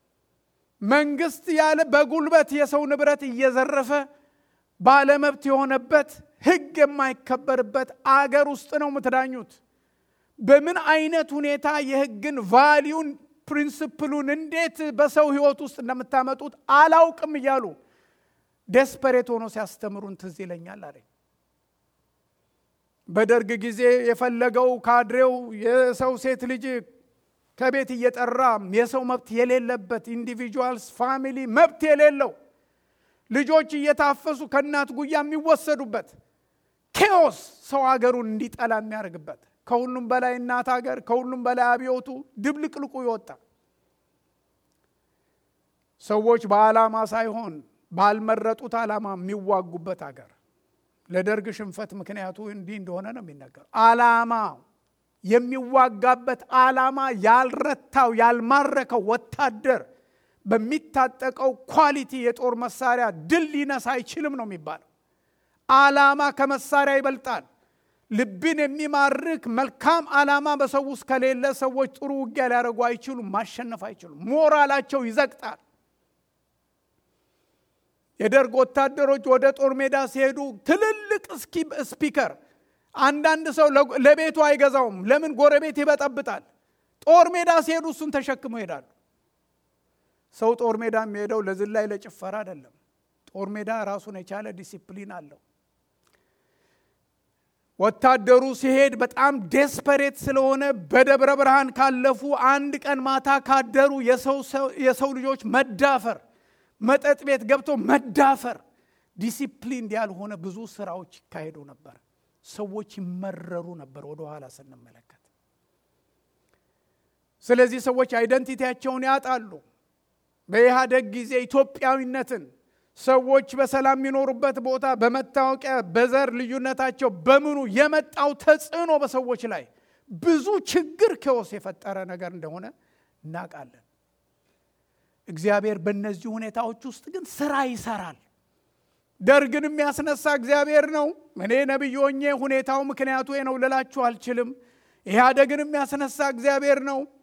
መንግስት ያለ በጉልበት የሰው ንብረት እየዘረፈ ባለመብት የሆነበት ሕግ የማይከበርበት አገር ውስጥ ነው የምትዳኙት። በምን አይነት ሁኔታ የሕግን ቫሊዩን ፕሪንስፕሉን እንዴት በሰው ህይወት ውስጥ እንደምታመጡት አላውቅም እያሉ ዴስፐሬት ሆኖ ሲያስተምሩን ትዝ ይለኛል አለኝ። በደርግ ጊዜ የፈለገው ካድሬው የሰው ሴት ልጅ ከቤት እየጠራ የሰው መብት የሌለበት ኢንዲቪጁዋልስ ፋሚሊ መብት የሌለው ልጆች እየታፈሱ ከእናት ጉያ የሚወሰዱበት ኬዎስ ሰው ሀገሩን እንዲጠላ የሚያደርግበት ከሁሉም በላይ እናት ሀገር ከሁሉም በላይ አብዮቱ ድብልቅልቁ ይወጣ ሰዎች በዓላማ ሳይሆን ባልመረጡት ዓላማ የሚዋጉበት ሀገር ለደርግ ሽንፈት ምክንያቱ እንዲህ እንደሆነ ነው የሚነገር ዓላማ የሚዋጋበት ዓላማ ያልረታው ያልማረከው ወታደር በሚታጠቀው ኳሊቲ የጦር መሳሪያ ድል ሊነሳ አይችልም ነው የሚባለው ዓላማ ከመሳሪያ ይበልጣል ልብን የሚማርክ መልካም ዓላማ በሰው ውስጥ ከሌለ ሰዎች ጥሩ ውጊያ ሊያደርጉ አይችሉም ማሸነፍ አይችሉም ሞራላቸው ይዘቅጣል የደርግ ወታደሮች ወደ ጦር ሜዳ ሲሄዱ ትልልቅ ስፒከር አንዳንድ ሰው ለቤቱ አይገዛውም ለምን ጎረቤት ይበጠብጣል ጦር ሜዳ ሲሄዱ እሱን ተሸክመው ይሄዳሉ ሰው ጦር ሜዳ የሚሄደው ለዝላይ ለጭፈራ አይደለም ጦር ሜዳ ራሱን የቻለ ዲሲፕሊን አለው ወታደሩ ሲሄድ በጣም ዴስፐሬት ስለሆነ በደብረ ብርሃን ካለፉ አንድ ቀን ማታ ካደሩ የሰው ልጆች መዳፈር መጠጥ ቤት ገብቶ መዳፈር ዲሲፕሊን ያልሆነ ብዙ ስራዎች ይካሄዱ ነበር ሰዎች ይመረሩ ነበር ወደ ኋላ ስንመለከት ስለዚህ ሰዎች አይደንቲቲያቸውን ያጣሉ በኢህአደግ ጊዜ ኢትዮጵያዊነትን ሰዎች በሰላም የሚኖሩበት ቦታ በመታወቂያ በዘር ልዩነታቸው በምኑ የመጣው ተጽዕኖ በሰዎች ላይ ብዙ ችግር ከወስ የፈጠረ ነገር እንደሆነ እናውቃለን እግዚአብሔር በእነዚህ ሁኔታዎች ውስጥ ግን ስራ ይሰራል ደርግን የሚያስነሳ እግዚአብሔር ነው እኔ ነቢይ ሆኜ ሁኔታው ምክንያቱ ነው ልላችሁ አልችልም ኢህአደግን የሚያስነሳ እግዚአብሔር ነው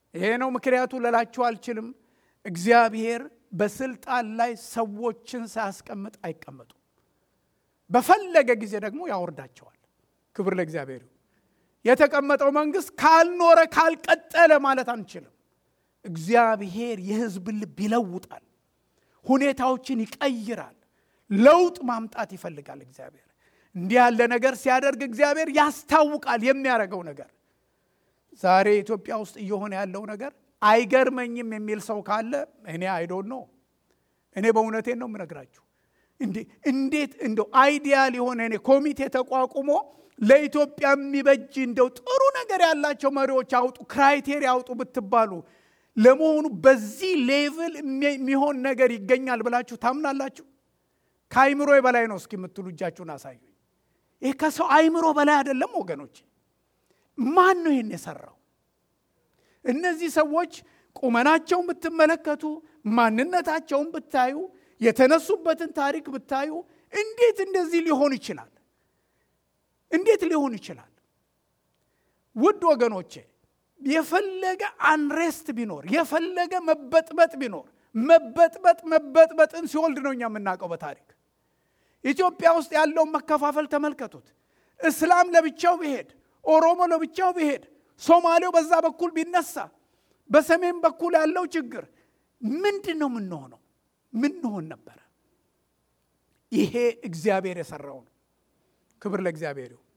ይሄ ነው ምክንያቱ ልላችሁ አልችልም። እግዚአብሔር በስልጣን ላይ ሰዎችን ሳያስቀምጥ አይቀመጡም። በፈለገ ጊዜ ደግሞ ያወርዳቸዋል። ክብር ለእግዚአብሔር። የተቀመጠው መንግስት ካልኖረ ካልቀጠለ ማለት አንችልም። እግዚአብሔር የሕዝብን ልብ ይለውጣል፣ ሁኔታዎችን ይቀይራል። ለውጥ ማምጣት ይፈልጋል እግዚአብሔር። እንዲህ ያለ ነገር ሲያደርግ እግዚአብሔር ያስታውቃል የሚያደርገው ነገር። ዛሬ ኢትዮጵያ ውስጥ እየሆነ ያለው ነገር አይገርመኝም የሚል ሰው ካለ እኔ አይዶን ነው። እኔ በእውነቴን ነው የምነግራችሁ። እንዴት እንደው አይዲያል የሆነ እኔ ኮሚቴ ተቋቁሞ ለኢትዮጵያ የሚበጅ እንደው ጥሩ ነገር ያላቸው መሪዎች አውጡ፣ ክራይቴሪያ አውጡ ብትባሉ ለመሆኑ በዚህ ሌቭል የሚሆን ነገር ይገኛል ብላችሁ ታምናላችሁ? ከአይምሮ በላይ ነው እስኪ የምትሉ እጃችሁን አሳዩኝ። ይህ ከሰው አይምሮ በላይ አይደለም ወገኖች። ማን ነው ይህን የሰራው? እነዚህ ሰዎች ቁመናቸውን ብትመለከቱ፣ ማንነታቸውን ብታዩ፣ የተነሱበትን ታሪክ ብታዩ እንዴት እንደዚህ ሊሆን ይችላል? እንዴት ሊሆን ይችላል? ውድ ወገኖቼ የፈለገ አንሬስት ቢኖር የፈለገ መበጥበጥ ቢኖር መበጥበጥ መበጥበጥን ሲወልድ ነው እኛ የምናውቀው በታሪክ ኢትዮጵያ ውስጥ ያለውን መከፋፈል ተመልከቱት። እስላም ለብቻው ቢሄድ፣ ኦሮሞ ለብቻው ቢሄድ፣ ሶማሌው በዛ በኩል ቢነሳ፣ በሰሜን በኩል ያለው ችግር ምንድን ነው የምንሆነው? ምንሆን ነበረ? ይሄ እግዚአብሔር የሰራው ነው። ክብር ለእግዚአብሔር ይሁን።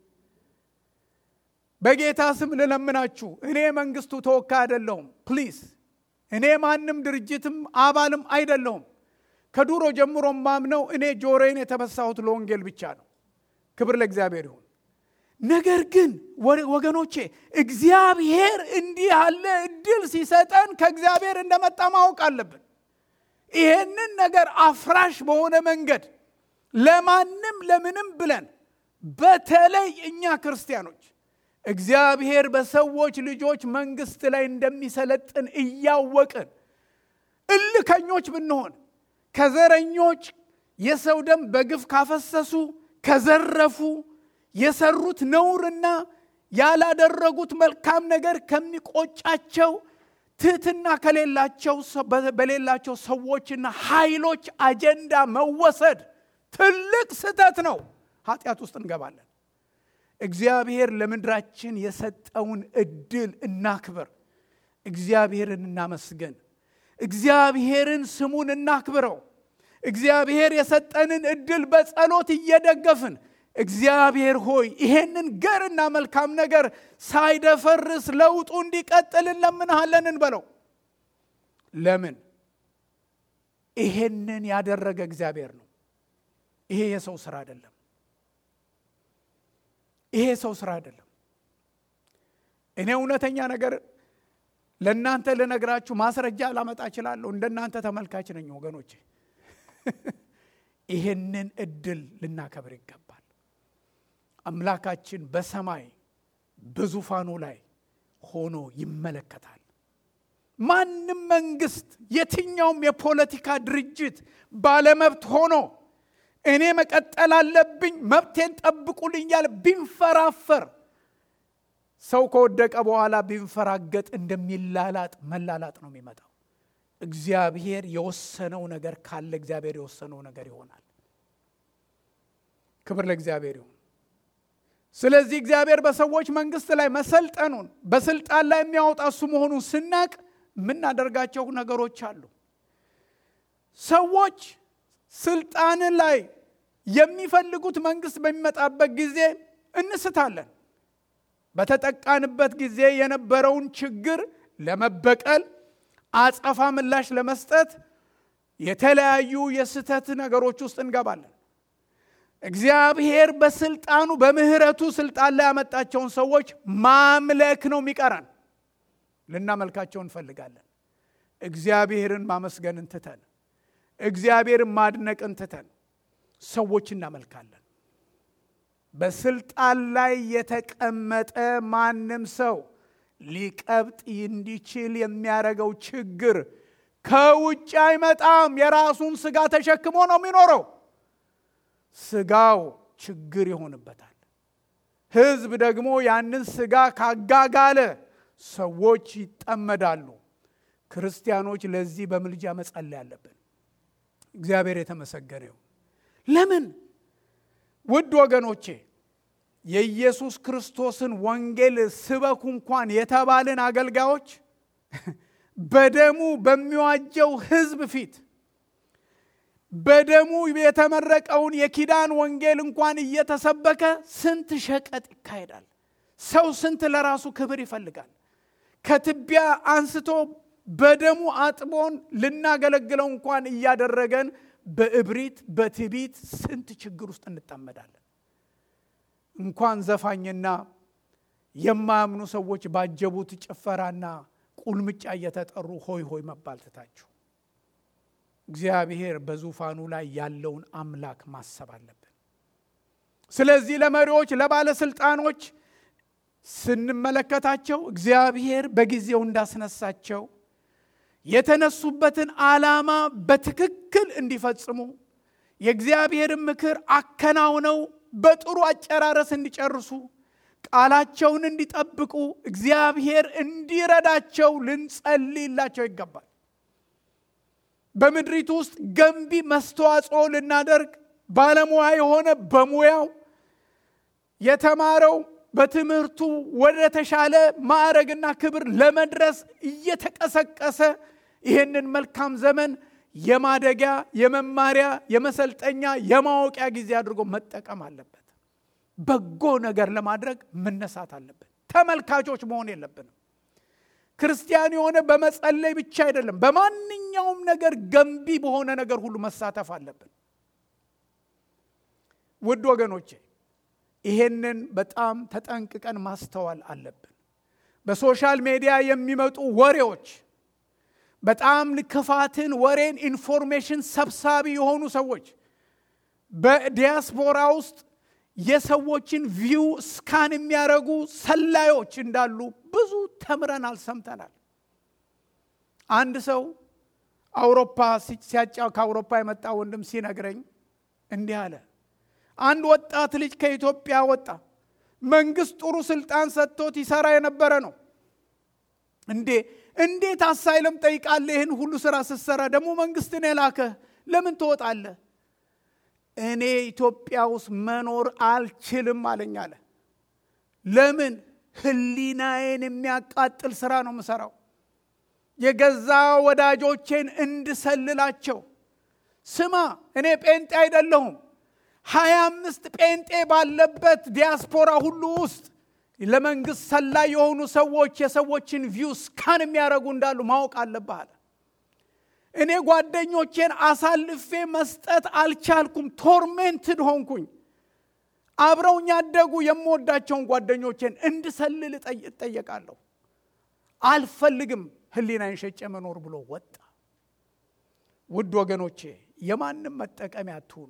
በጌታ ስም ልለምናችሁ፣ እኔ መንግስቱ ተወካይ አይደለሁም። ፕሊዝ እኔ ማንም ድርጅትም አባልም አይደለሁም። ከዱሮ ጀምሮ ማምነው እኔ ጆሮዬን የተበሳሁት ለወንጌል ብቻ ነው። ክብር ለእግዚአብሔር ይሁን። ነገር ግን ወገኖቼ እግዚአብሔር እንዲህ ያለ እድል ሲሰጠን ከእግዚአብሔር እንደመጣ ማወቅ አለብን። ይሄንን ነገር አፍራሽ በሆነ መንገድ ለማንም ለምንም ብለን በተለይ እኛ ክርስቲያኖች እግዚአብሔር በሰዎች ልጆች መንግስት ላይ እንደሚሰለጥን እያወቅን እልከኞች ብንሆን ከዘረኞች የሰው ደም በግፍ ካፈሰሱ ከዘረፉ የሰሩት ነውርና ያላደረጉት መልካም ነገር ከሚቆጫቸው ትህትና ከሌላቸው በሌላቸው ሰዎችና ኃይሎች አጀንዳ መወሰድ ትልቅ ስህተት ነው። ኃጢአት ውስጥ እንገባለን። እግዚአብሔር ለምድራችን የሰጠውን እድል እናክብር። እግዚአብሔርን እናመስገን። እግዚአብሔርን ስሙን እናክብረው። እግዚአብሔር የሰጠንን እድል በጸሎት እየደገፍን እግዚአብሔር ሆይ ይሄንን ገርና መልካም ነገር ሳይደፈርስ ለውጡ እንዲቀጥል እንለምንሃለን እንበለው። ለምን? ይሄንን ያደረገ እግዚአብሔር ነው። ይሄ የሰው ስራ አይደለም። ይሄ የሰው ስራ አይደለም። እኔ እውነተኛ ነገር ለእናንተ ልነግራችሁ ማስረጃ ላመጣ እችላለሁ። እንደናንተ ተመልካች ነኝ ወገኖቼ። ይሄንን እድል ልናከብር ይገባል። አምላካችን በሰማይ በዙፋኑ ላይ ሆኖ ይመለከታል። ማንም መንግስት፣ የትኛውም የፖለቲካ ድርጅት ባለመብት ሆኖ እኔ መቀጠል አለብኝ መብቴን ጠብቁልኝ ያለ ቢንፈራፈር ሰው ከወደቀ በኋላ ቢንፈራገጥ እንደሚላላጥ መላላጥ ነው የሚመጣው። እግዚአብሔር የወሰነው ነገር ካለ እግዚአብሔር የወሰነው ነገር ይሆናል። ክብር ለእግዚአብሔር ይሁን። ስለዚህ እግዚአብሔር በሰዎች መንግስት ላይ መሰልጠኑን በስልጣን ላይ የሚያወጣ እሱ መሆኑን ስናቅ የምናደርጋቸው ነገሮች አሉ። ሰዎች ስልጣን ላይ የሚፈልጉት መንግስት በሚመጣበት ጊዜ እንስታለን። በተጠቃንበት ጊዜ የነበረውን ችግር ለመበቀል አጸፋ ምላሽ ለመስጠት የተለያዩ የስህተት ነገሮች ውስጥ እንገባለን። እግዚአብሔር በስልጣኑ በምህረቱ ስልጣን ላይ ያመጣቸውን ሰዎች ማምለክ ነው የሚቀረን። ልናመልካቸው እንፈልጋለን። እግዚአብሔርን ማመስገንን ትተን እግዚአብሔርን ማድነቅን ትተን ሰዎች እናመልካለን። በስልጣን ላይ የተቀመጠ ማንም ሰው ሊቀብጥ እንዲችል የሚያደርገው ችግር ከውጭ አይመጣም። የራሱን ስጋ ተሸክሞ ነው የሚኖረው። ስጋው ችግር ይሆንበታል። ህዝብ ደግሞ ያንን ስጋ ካጋጋለ ሰዎች ይጠመዳሉ። ክርስቲያኖች ለዚህ በምልጃ መጸለይ አለብን። እግዚአብሔር የተመሰገነ ይሁን። ለምን ውድ ወገኖቼ የኢየሱስ ክርስቶስን ወንጌል ስበኩ እንኳን የተባልን አገልጋዮች በደሙ በሚዋጀው ሕዝብ ፊት በደሙ የተመረቀውን የኪዳን ወንጌል እንኳን እየተሰበከ ስንት ሸቀጥ ይካሄዳል። ሰው ስንት ለራሱ ክብር ይፈልጋል። ከትቢያ አንስቶ በደሙ አጥቦን ልናገለግለው እንኳን እያደረገን በእብሪት በትቢት ስንት ችግር ውስጥ እንጠመዳለን። እንኳን ዘፋኝና የማያምኑ ሰዎች ባጀቡት ጭፈራና ቁልምጫ እየተጠሩ ሆይ ሆይ መባል ትታችሁ እግዚአብሔር በዙፋኑ ላይ ያለውን አምላክ ማሰብ አለብን። ስለዚህ ለመሪዎች፣ ለባለስልጣኖች ስንመለከታቸው እግዚአብሔር በጊዜው እንዳስነሳቸው የተነሱበትን ዓላማ በትክክል እንዲፈጽሙ የእግዚአብሔርን ምክር አከናውነው በጥሩ አጨራረስ እንዲጨርሱ ቃላቸውን እንዲጠብቁ እግዚአብሔር እንዲረዳቸው ልንጸልይላቸው ይገባል። በምድሪቱ ውስጥ ገንቢ መስተዋጽኦ ልናደርግ ባለሙያ የሆነ በሙያው የተማረው በትምህርቱ ወደ ተሻለ ማዕረግና ክብር ለመድረስ እየተቀሰቀሰ ይህንን መልካም ዘመን የማደጊያ፣ የመማሪያ፣ የመሰልጠኛ፣ የማወቂያ ጊዜ አድርጎ መጠቀም አለበት። በጎ ነገር ለማድረግ መነሳት አለብን። ተመልካቾች መሆን የለብንም። ክርስቲያን የሆነ በመጸለይ ብቻ አይደለም፣ በማንኛውም ነገር ገንቢ በሆነ ነገር ሁሉ መሳተፍ አለብን። ውድ ወገኖቼ ይሄንን በጣም ተጠንቅቀን ማስተዋል አለብን። በሶሻል ሚዲያ የሚመጡ ወሬዎች በጣም ክፋትን፣ ወሬን፣ ኢንፎርሜሽን ሰብሳቢ የሆኑ ሰዎች በዲያስፖራ ውስጥ የሰዎችን ቪው ስካን የሚያደርጉ ሰላዮች እንዳሉ ብዙ ተምረናል፣ ሰምተናል። አንድ ሰው አውሮፓ ሲያጫ ከአውሮፓ የመጣ ወንድም ሲነግረኝ እንዲህ አለ። አንድ ወጣት ልጅ ከኢትዮጵያ ወጣ። መንግስት ጥሩ ስልጣን ሰጥቶት ይሰራ የነበረ ነው። እንዴ እንዴት አሳይለም ጠይቃለህ? ይህን ሁሉ ስራ ስትሰራ ደግሞ መንግስትን የላከህ ለምን ትወጣለህ? እኔ ኢትዮጵያ ውስጥ መኖር አልችልም አለኝ አለ። ለምን? ህሊናዬን የሚያቃጥል ስራ ነው የምሰራው። የገዛ ወዳጆቼን እንድሰልላቸው። ስማ እኔ ጴንጤ አይደለሁም። ሀያ አምስት ጴንጤ ባለበት ዲያስፖራ ሁሉ ውስጥ ለመንግስት ሰላይ የሆኑ ሰዎች የሰዎችን ቪው ስካን የሚያደርጉ እንዳሉ ማወቅ አለብህ አለ። እኔ ጓደኞቼን አሳልፌ መስጠት አልቻልኩም። ቶርሜንትድ ሆንኩኝ። አብረውኝ ያደጉ የምወዳቸውን ጓደኞቼን እንድሰልል እጠየቃለሁ። አልፈልግም ህሊናዬን ሸጬ መኖር ብሎ ወጣ። ውድ ወገኖቼ የማንም መጠቀሚያ አትሁኑ።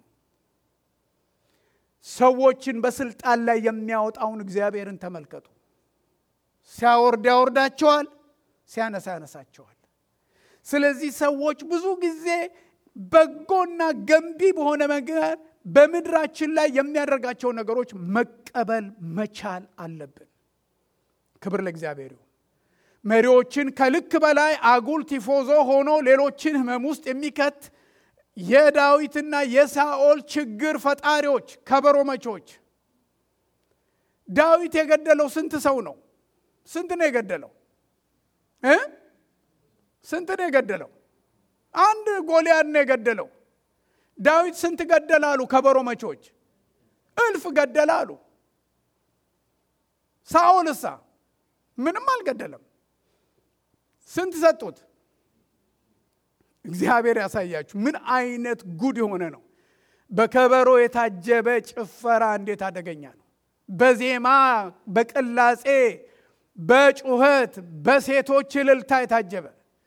ሰዎችን በስልጣን ላይ የሚያወጣውን እግዚአብሔርን ተመልከቱ። ሲያወርድ ያወርዳቸዋል፣ ሲያነሳ ያነሳቸዋል። ስለዚህ ሰዎች ብዙ ጊዜ በጎና ገንቢ በሆነ መንገድ በምድራችን ላይ የሚያደርጋቸው ነገሮች መቀበል መቻል አለብን። ክብር ለእግዚአብሔር ይሁን። መሪዎችን ከልክ በላይ አጉል ቲፎዞ ሆኖ ሌሎችን ህመም ውስጥ የሚከት የዳዊትና የሳኦል ችግር ፈጣሪዎች ከበሮ መቾች። ዳዊት የገደለው ስንት ሰው ነው? ስንት ነው የገደለው እ ስንት ነው የገደለው? አንድ ጎልያድ ነው የገደለው። ዳዊት ስንት ገደለ አሉ ከበሮ መቾች? እልፍ ገደለ አሉ። ሳኦልሳ ምንም አልገደለም። ስንት ሰጡት? እግዚአብሔር ያሳያችሁ ምን አይነት ጉድ የሆነ ነው። በከበሮ የታጀበ ጭፈራ እንዴት አደገኛ ነው። በዜማ በቅላጼ በጩኸት በሴቶች እልልታ የታጀበ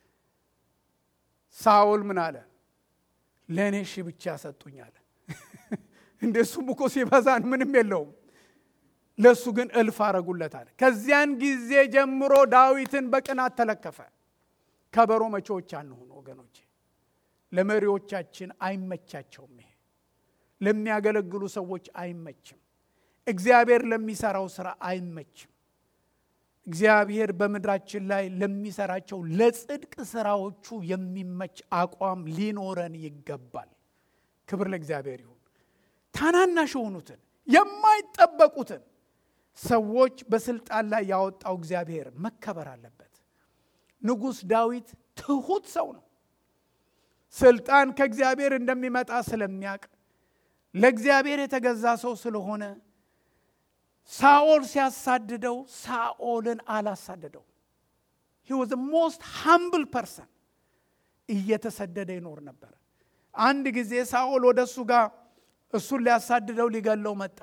ሳውል ምን አለ? ለእኔ ሺ ብቻ ሰጡኝ አለ። እንደሱም እኮ ሲበዛን ምንም የለውም። ለእሱ ግን እልፍ አረጉለት አለ። ከዚያን ጊዜ ጀምሮ ዳዊትን በቅናት ተለከፈ። ከበሮ መቼዎች አንሆኑ ወገኖቼ። ለመሪዎቻችን አይመቻቸውም። ይሄ ለሚያገለግሉ ሰዎች አይመችም። እግዚአብሔር ለሚሰራው ስራ አይመችም። እግዚአብሔር በምድራችን ላይ ለሚሰራቸው ለጽድቅ ስራዎቹ የሚመች አቋም ሊኖረን ይገባል። ክብር ለእግዚአብሔር ይሁን። ታናናሽ የሆኑትን የማይጠበቁትን ሰዎች በስልጣን ላይ ያወጣው እግዚአብሔር መከበር አለበት። ንጉሥ ዳዊት ትሑት ሰው ነው። ስልጣን ከእግዚአብሔር እንደሚመጣ ስለሚያውቅ ለእግዚአብሔር የተገዛ ሰው ስለሆነ ሳኦል ሲያሳድደው ሳኦልን አላሳደደው። ሂ ዋዝ ሞስት ሃምብል ፐርሰን እየተሰደደ ይኖር ነበር። አንድ ጊዜ ሳኦል ወደ እሱ ጋር እሱን ሊያሳድደው ሊገለው መጣ።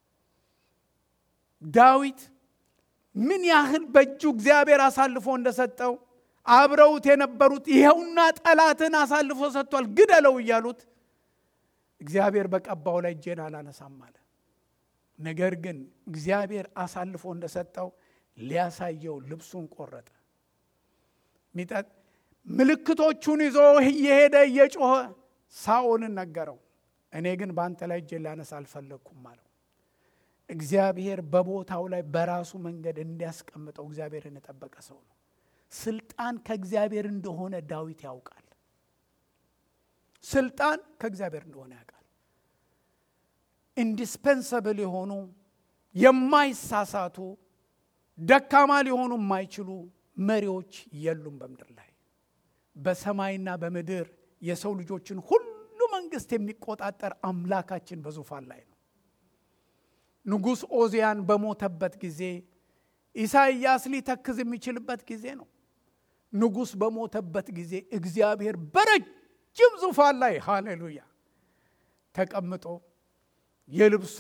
ዳዊት ምን ያህል በእጁ እግዚአብሔር አሳልፎ እንደሰጠው አብረውት የነበሩት ይኸውና ጠላትን አሳልፎ ሰጥቷል፣ ግደለው እያሉት እግዚአብሔር በቀባው ላይ እጄን አላነሳም አለ። ነገር ግን እግዚአብሔር አሳልፎ እንደሰጠው ሊያሳየው ልብሱን ቆረጠ። ምልክቶቹን ይዞ እየሄደ እየጮኸ ሳኦልን ነገረው። እኔ ግን በአንተ ላይ እጄን ላነሳ አልፈለግኩም አለው። እግዚአብሔር በቦታው ላይ በራሱ መንገድ እንዲያስቀምጠው እግዚአብሔርን የጠበቀ ሰው ነው። ስልጣን ከእግዚአብሔር እንደሆነ ዳዊት ያውቃል። ስልጣን ከእግዚአብሔር እንደሆነ ያውቃል። ኢንዲስፐንሰብል የሆኑ የማይሳሳቱ ደካማ ሊሆኑ የማይችሉ መሪዎች የሉም በምድር ላይ። በሰማይና በምድር የሰው ልጆችን ሁሉ መንግስት የሚቆጣጠር አምላካችን በዙፋን ላይ ነው። ንጉሥ ኦዚያን በሞተበት ጊዜ ኢሳይያስ ሊተክዝ የሚችልበት ጊዜ ነው። ንጉሥ በሞተበት ጊዜ እግዚአብሔር በረጅም ዙፋን ላይ ሃሌሉያ ተቀምጦ የልብሱ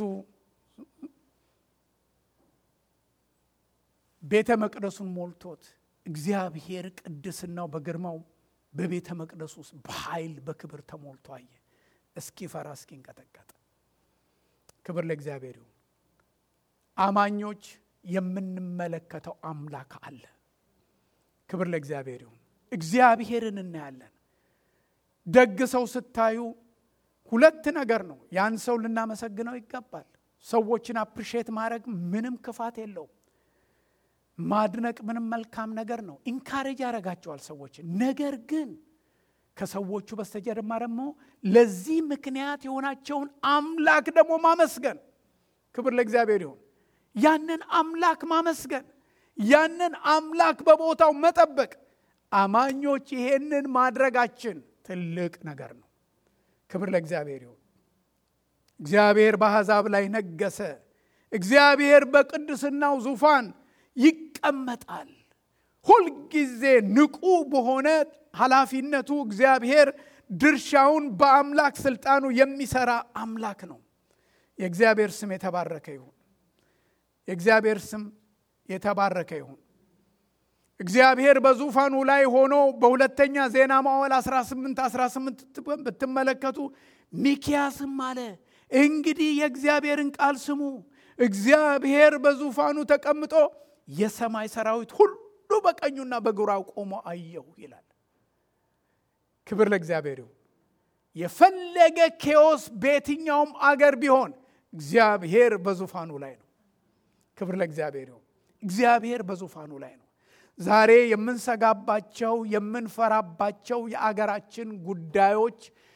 ቤተ መቅደሱን ሞልቶት እግዚአብሔር ቅድስናው በግርማው በቤተ መቅደሱ ውስጥ በኃይል በክብር ተሞልቶ አየ። እስኪፈራ እስኪንቀጠቀጥ። ክብር ለእግዚአብሔር ይሁን። አማኞች የምንመለከተው አምላክ አለ። ክብር ለእግዚአብሔር ይሁን። እግዚአብሔርን እናያለን። ደግ ሰው ስታዩ ሁለት ነገር ነው። ያን ሰው ልናመሰግነው ይገባል። ሰዎችን አፕሪሼት ማድረግ ምንም ክፋት የለውም። ማድነቅ ምንም መልካም ነገር ነው። ኢንካሬጅ ያደርጋቸዋል ሰዎችን። ነገር ግን ከሰዎቹ በስተጀርባ ደግሞ ለዚህ ምክንያት የሆናቸውን አምላክ ደግሞ ማመስገን። ክብር ለእግዚአብሔር ይሁን። ያንን አምላክ ማመስገን፣ ያንን አምላክ በቦታው መጠበቅ። አማኞች ይሄንን ማድረጋችን ትልቅ ነገር ነው። ክብር ለእግዚአብሔር ይሁን። እግዚአብሔር በአሕዛብ ላይ ነገሰ። እግዚአብሔር በቅድስናው ዙፋን ይቀመጣል። ሁልጊዜ ንቁ በሆነ ኃላፊነቱ እግዚአብሔር ድርሻውን በአምላክ ስልጣኑ የሚሰራ አምላክ ነው። የእግዚአብሔር ስም የተባረከ ይሁን። የእግዚአብሔር ስም የተባረከ ይሁን። እግዚአብሔር በዙፋኑ ላይ ሆኖ በሁለተኛ ዜና መዋዕል 18 18 ብትመለከቱ ሚኪያስም አለ እንግዲህ የእግዚአብሔርን ቃል ስሙ፣ እግዚአብሔር በዙፋኑ ተቀምጦ የሰማይ ሰራዊት ሁሉ በቀኙና በግራው ቆሞ አየሁ ይላል። ክብር ለእግዚአብሔር ይሁን። የፈለገ ኬዎስ በየትኛውም አገር ቢሆን እግዚአብሔር በዙፋኑ ላይ ነው። ክብር ለእግዚአብሔር ይሁን። እግዚአብሔር በዙፋኑ ላይ ነው። ዛሬ የምንሰጋባቸው የምንፈራባቸው የአገራችን ጉዳዮች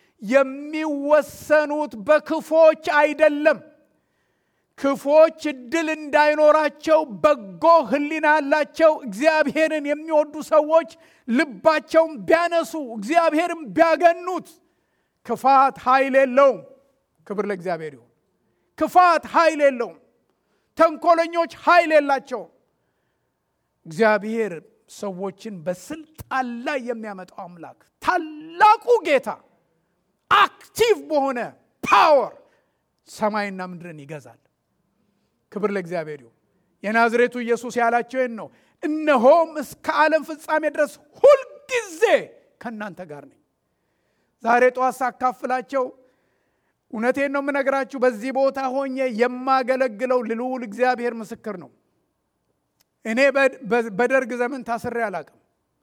የሚወሰኑት በክፎች አይደለም። ክፎች እድል እንዳይኖራቸው በጎ ሕሊና ያላቸው እግዚአብሔርን የሚወዱ ሰዎች ልባቸውን ቢያነሱ እግዚአብሔርን ቢያገኑት ክፋት ኃይል የለውም። ክብር ለእግዚአብሔር ይሁን። ክፋት ኃይል የለውም። ተንኮለኞች ኃይል የላቸውም። እግዚአብሔር ሰዎችን በስልጣን ላይ የሚያመጣው አምላክ ታላቁ ጌታ አክቲቭ በሆነ ፓወር ሰማይና ምድርን ይገዛል። ክብር ለእግዚአብሔር ይሁን። የናዝሬቱ ኢየሱስ ያላቸው ይህን ነው። እነሆም እስከ ዓለም ፍጻሜ ድረስ ሁልጊዜ ከእናንተ ጋር ነኝ። ዛሬ ጠዋት ሳካፍላቸው እውነቴን ነው የምነግራችሁ። በዚህ ቦታ ሆኜ የማገለግለው ልዑል እግዚአብሔር ምስክር ነው። እኔ በደርግ ዘመን ታስሬ አላቅም።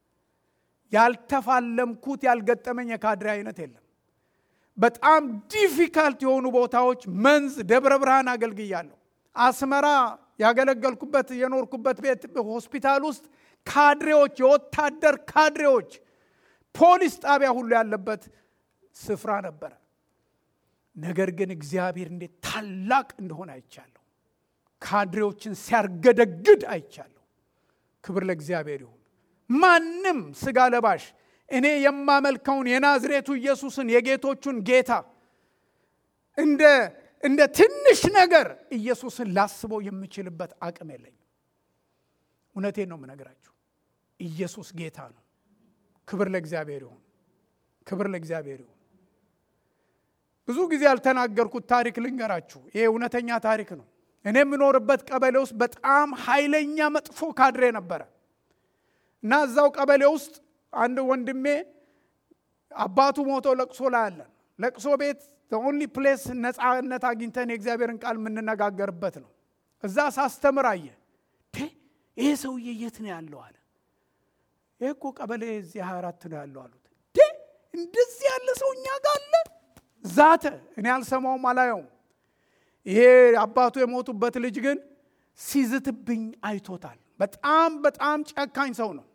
ያልተፋለምኩት ያልገጠመኝ የካድሬ አይነት የለም። በጣም ዲፊካልት የሆኑ ቦታዎች መንዝ፣ ደብረ ብርሃን አገልግያለሁ። አስመራ ያገለገልኩበት የኖርኩበት ቤት ሆስፒታል ውስጥ ካድሬዎች፣ የወታደር ካድሬዎች፣ ፖሊስ ጣቢያ ሁሉ ያለበት ስፍራ ነበረ። ነገር ግን እግዚአብሔር እንዴት ታላቅ እንደሆነ አይቻለሁ። ካድሬዎችን ሲያርገደግድ አይቻለሁ። ክብር ለእግዚአብሔር ይሁን። ማንም ስጋ ለባሽ እኔ የማመልከውን የናዝሬቱ ኢየሱስን የጌቶቹን ጌታ እንደ እንደ ትንሽ ነገር ኢየሱስን ላስበው የምችልበት አቅም የለኝም። እውነቴን ነው የምነግራችሁ። ኢየሱስ ጌታ ነው። ክብር ለእግዚአብሔር ይሁን። ክብር ለእግዚአብሔር ይሁን። ብዙ ጊዜ ያልተናገርኩት ታሪክ ልንገራችሁ። ይሄ እውነተኛ ታሪክ ነው። እኔ የምኖርበት ቀበሌ ውስጥ በጣም ኃይለኛ መጥፎ ካድሬ ነበረ እና እዛው ቀበሌ ውስጥ አንድ ወንድሜ አባቱ ሞቶ ለቅሶ ላይ አለን። ለቅሶ ቤት ኦንሊ ፕሌስ ነፃነት አግኝተን የእግዚአብሔርን ቃል የምንነጋገርበት ነው። እዛ ሳስተምር አየ። ይሄ ሰውዬ የት ነው ያለው አለ። ይህ እኮ ቀበሌ እዚህ ሀያ አራት ነው ያለው አሉት። እንደዚህ ያለ ሰው እኛ ጋር አለ። ዛተ። እኔ አልሰማውም አላየውም። ይሄ አባቱ የሞቱበት ልጅ ግን ሲዝትብኝ አይቶታል። በጣም በጣም ጨካኝ ሰው ነው።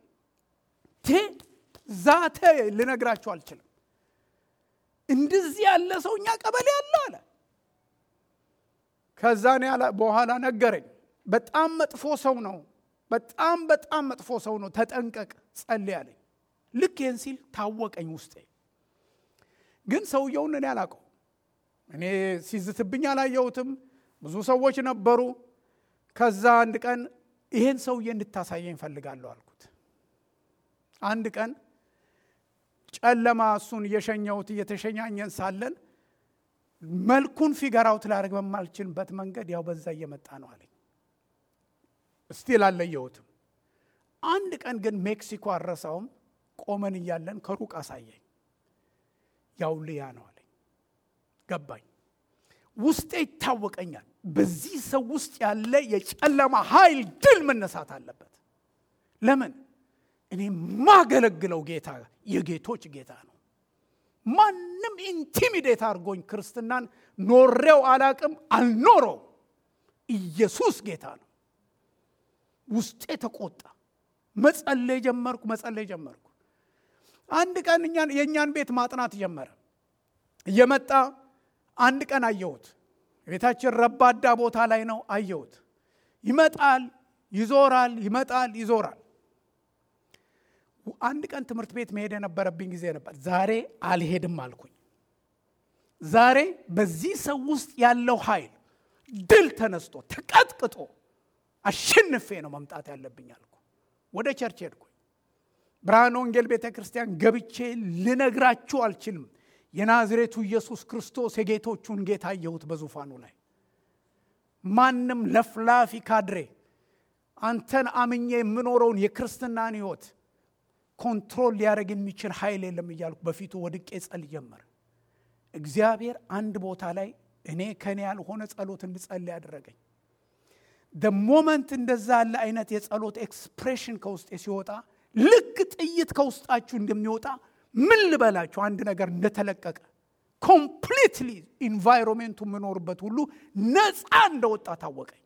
ዛተ። ልነግራችሁ አልችልም። እንደዚህ ያለ ሰው እኛ ቀበሌ አለ አለ። ከዛ በኋላ ነገረኝ። በጣም መጥፎ ሰው ነው። በጣም በጣም መጥፎ ሰው ነው። ተጠንቀቅ፣ ጸልይ አለኝ። ልክ ይህን ሲል ታወቀኝ ውስጤ። ግን ሰውየውን እኔ አላውቀው። እኔ ሲዝትብኝ አላየሁትም። ብዙ ሰዎች ነበሩ። ከዛ አንድ ቀን ይሄን ሰውዬ እንድታሳየኝ እፈልጋለሁ አልኩት። አንድ ቀን ጨለማ እሱን እየሸኘሁት እየተሸኛኘን ሳለን መልኩን ፊገራውት ላደርግ በማልችልበት መንገድ ያው በዛ እየመጣ ነው አለኝ። እስቲል አልለየሁትም። አንድ ቀን ግን ሜክሲኮ አረሳውም ቆመን እያለን ከሩቅ አሳየኝ። ያው ልያ ነው አለኝ። ገባኝ። ውስጤ ይታወቀኛል። በዚህ ሰው ውስጥ ያለ የጨለማ ኃይል ድል መነሳት አለበት። ለምን? እኔ ማገለግለው ጌታ የጌቶች ጌታ ነው። ማንም ኢንቲሚዴት አድርጎኝ ክርስትናን ኖሬው አላቅም፣ አልኖረው። ኢየሱስ ጌታ ነው። ውስጤ ተቆጣ። መጸለይ ጀመርኩ፣ መጸለይ ጀመርኩ። አንድ ቀን የእኛን ቤት ማጥናት ጀመረ። እየመጣ አንድ ቀን አየሁት። ቤታችን ረባዳ ቦታ ላይ ነው። አየሁት። ይመጣል፣ ይዞራል፣ ይመጣል፣ ይዞራል። አንድ ቀን ትምህርት ቤት መሄድ የነበረብኝ ጊዜ ነበር። ዛሬ አልሄድም አልኩኝ። ዛሬ በዚህ ሰው ውስጥ ያለው ኃይል ድል ተነስቶ ተቀጥቅጦ አሸንፌ ነው መምጣት ያለብኝ አልኩ። ወደ ቸርች ሄድኩኝ። ብርሃን ወንጌል ቤተ ክርስቲያን ገብቼ ልነግራችሁ አልችልም። የናዝሬቱ ኢየሱስ ክርስቶስ የጌቶቹን ጌታ አየሁት በዙፋኑ ላይ። ማንም ለፍላፊ ካድሬ አንተን አምኜ የምኖረውን የክርስትናን ሕይወት ኮንትሮል ሊያደርግ የሚችል ኃይል የለም እያልኩ በፊቱ ወድቄ ጸል ጀመር። እግዚአብሔር አንድ ቦታ ላይ እኔ ከኔ ያልሆነ ጸሎት እንድጸልይ ያደረገኝ ደ ሞመንት እንደዛ ያለ አይነት የጸሎት ኤክስፕሬሽን ከውስጤ ሲወጣ ልክ ጥይት ከውስጣችሁ እንደሚወጣ ምን ልበላችሁ አንድ ነገር እንደተለቀቀ ኮምፕሊትሊ ኢንቫይሮሜንቱ የምኖርበት ሁሉ ነፃ እንደወጣ ታወቀኝ።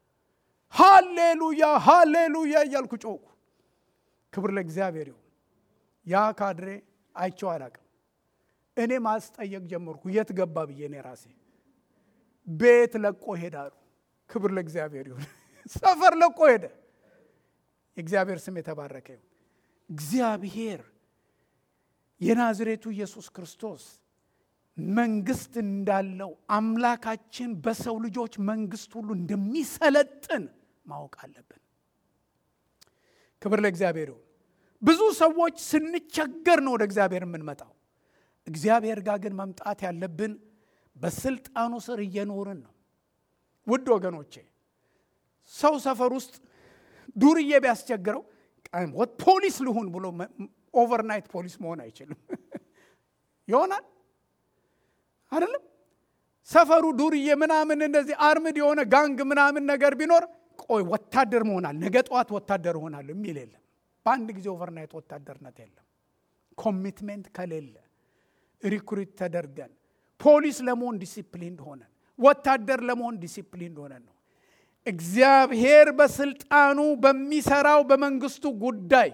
ሃሌሉያ ሃሌሉያ እያልኩ ጮኩ። ክብር ለእግዚአብሔር ይሁን። ያ ካድሬ አይቼው አላቅም። እኔ ማስጠየቅ ጀመርኩ። የት ገባ ብዬ እኔ ራሴ ቤት ለቆ ሄዳሉ። ክብር ለእግዚአብሔር ይሁን። ሰፈር ለቆ ሄደ። የእግዚአብሔር ስም የተባረከ ይሁን። እግዚአብሔር የናዝሬቱ ኢየሱስ ክርስቶስ መንግስት እንዳለው አምላካችን በሰው ልጆች መንግስት ሁሉ እንደሚሰለጥን ማወቅ አለብን። ክብር ለእግዚአብሔር ይሁን። ብዙ ሰዎች ስንቸገር ነው ወደ እግዚአብሔር የምንመጣው። እግዚአብሔር ጋር ግን መምጣት ያለብን በስልጣኑ ስር እየኖርን ነው። ውድ ወገኖቼ ሰው ሰፈር ውስጥ ዱርዬ ቢያስቸግረው ፖሊስ ልሁን ብሎ ኦቨርናይት ፖሊስ መሆን አይችልም። ይሆናል አይደለም? ሰፈሩ ዱርዬ ምናምን እንደዚህ አርምድ የሆነ ጋንግ ምናምን ነገር ቢኖር ቆይ ወታደር መሆናል ነገ ጠዋት ወታደር እሆናል የሚል የለም። በአንድ ጊዜ ኦቨርናይት ወታደርነት የለም። ኮሚትሜንት ከሌለ ሪክሩት ተደርገን ፖሊስ ለመሆን ዲሲፕሊን ሆነን ወታደር ለመሆን ዲሲፕሊን ሆነን ነው። እግዚአብሔር በስልጣኑ በሚሰራው በመንግስቱ ጉዳይ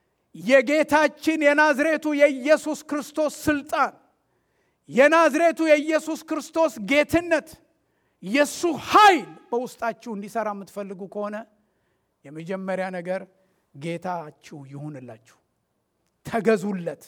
የጌታችን የናዝሬቱ የኢየሱስ ክርስቶስ ስልጣን የናዝሬቱ የኢየሱስ ክርስቶስ ጌትነት የእሱ ኃይል በውስጣችሁ እንዲሰራ የምትፈልጉ ከሆነ የመጀመሪያ ነገር ጌታችሁ ይሁንላችሁ። ተገዙለት።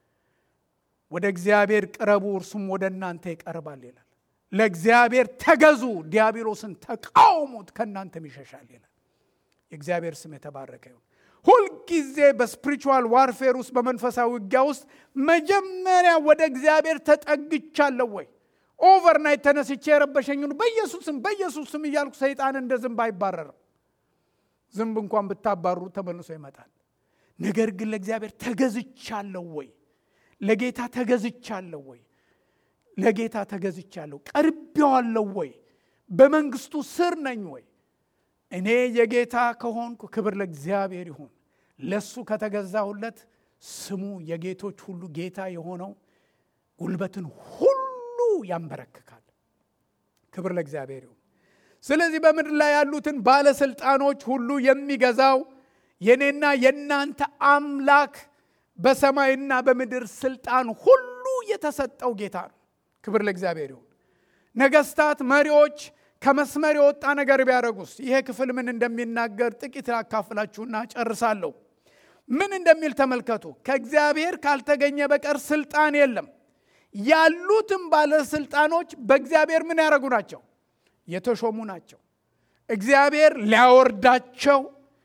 ወደ እግዚአብሔር ቅረቡ፣ እርሱም ወደ እናንተ ይቀርባል ይላል። ለእግዚአብሔር ተገዙ፣ ዲያብሎስን ተቃውሙት፣ ከእናንተም ይሸሻል ይላል። የእግዚአብሔር ስም የተባረከ ይሁን። ሁልጊዜ በስፒሪቹዋል ዋርፌር ውስጥ በመንፈሳዊ ውጊያ ውስጥ መጀመሪያ ወደ እግዚአብሔር ተጠግቻለሁ ወይ? ኦቨርናይት ተነስቼ የረበሸኝን በኢየሱስም በኢየሱስም እያልኩ ሰይጣን እንደ ዝንብ አይባረርም። ዝንብ እንኳን ብታባሩ ተመልሶ ይመጣል። ነገር ግን ለእግዚአብሔር ተገዝቻለሁ ወይ? ለጌታ ተገዝቻለሁ ወይ? ለጌታ ተገዝቻለሁ፣ ቀርቤዋለሁ ወይ? በመንግስቱ ስር ነኝ ወይ? እኔ የጌታ ከሆንኩ ክብር ለእግዚአብሔር ይሁን። ለሱ ከተገዛሁለት ስሙ የጌቶች ሁሉ ጌታ የሆነው ጉልበትን ሁሉ ያንበረክካል። ክብር ለእግዚአብሔር ይሁን። ስለዚህ በምድር ላይ ያሉትን ባለስልጣኖች ሁሉ የሚገዛው የኔና የእናንተ አምላክ በሰማይና በምድር ስልጣን ሁሉ የተሰጠው ጌታ ነው። ክብር ለእግዚአብሔር ይሁን። ነገስታት፣ መሪዎች ከመስመር የወጣ ነገር ቢያደርጉስ? ይሄ ክፍል ምን እንደሚናገር ጥቂት አካፍላችሁና ጨርሳለሁ። ምን እንደሚል ተመልከቱ። ከእግዚአብሔር ካልተገኘ በቀር ስልጣን የለም። ያሉትም ባለስልጣኖች በእግዚአብሔር ምን ያደረጉ ናቸው? የተሾሙ ናቸው። እግዚአብሔር ሊያወርዳቸው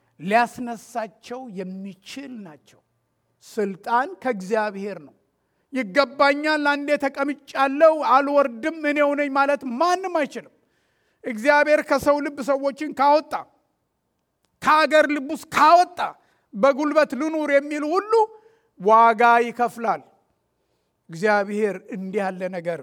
ሊያስነሳቸው የሚችል ናቸው። ስልጣን ከእግዚአብሔር ነው። ይገባኛል፣ አንዴ ተቀምጫለሁ፣ አልወርድም፣ እኔው ነኝ ማለት ማንም አይችልም። እግዚአብሔር ከሰው ልብ ሰዎችን ካወጣ ከሀገር ልብ ውስጥ ካወጣ በጉልበት ልኑር የሚል ሁሉ ዋጋ ይከፍላል። እግዚአብሔር እንዲህ ያለ ነገር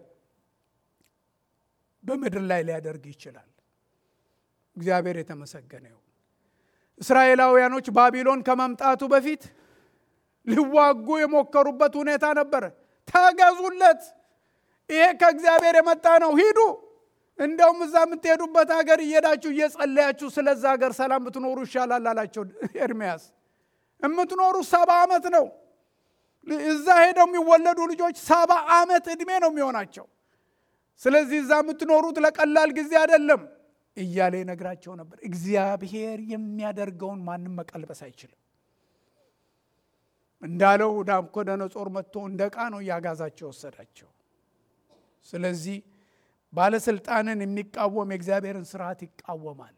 በምድር ላይ ሊያደርግ ይችላል። እግዚአብሔር የተመሰገነ ይሁን። እስራኤላውያኖች ባቢሎን ከመምጣቱ በፊት ሊዋጉ የሞከሩበት ሁኔታ ነበረ። ተገዙለት፣ ይሄ ከእግዚአብሔር የመጣ ነው፣ ሂዱ እንደውም እዛ የምትሄዱበት ሀገር እየሄዳችሁ እየጸለያችሁ ስለዛ ሀገር ሰላም ብትኖሩ ይሻላል አላቸው ኤርምያስ። የምትኖሩ ሰባ ዓመት ነው። እዛ ሄደው የሚወለዱ ልጆች ሰባ ዓመት ዕድሜ ነው የሚሆናቸው። ስለዚህ እዛ የምትኖሩት ለቀላል ጊዜ አይደለም እያለ ይነግራቸው ነበር። እግዚአብሔር የሚያደርገውን ማንም መቀልበስ አይችልም። እንዳለው ናቡከደነጾር መጥቶ እንደ ዕቃ ነው እያጋዛቸው ወሰዳቸው። ስለዚህ ባለስልጣንን የሚቃወም የእግዚአብሔርን ስርዓት ይቃወማል።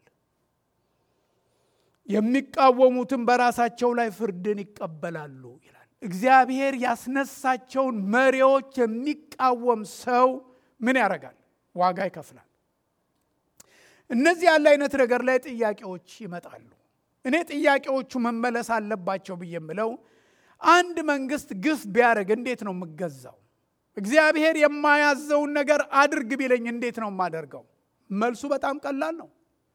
የሚቃወሙትም በራሳቸው ላይ ፍርድን ይቀበላሉ ይላል። እግዚአብሔር ያስነሳቸውን መሪዎች የሚቃወም ሰው ምን ያደርጋል? ዋጋ ይከፍላል። እነዚህ ያለ አይነት ነገር ላይ ጥያቄዎች ይመጣሉ። እኔ ጥያቄዎቹ መመለስ አለባቸው ብዬ የምለው አንድ መንግስት ግፍ ቢያደርግ እንዴት ነው የምገዛው? እግዚአብሔር የማያዘውን ነገር አድርግ ቢለኝ እንዴት ነው የማደርገው? መልሱ በጣም ቀላል ነው።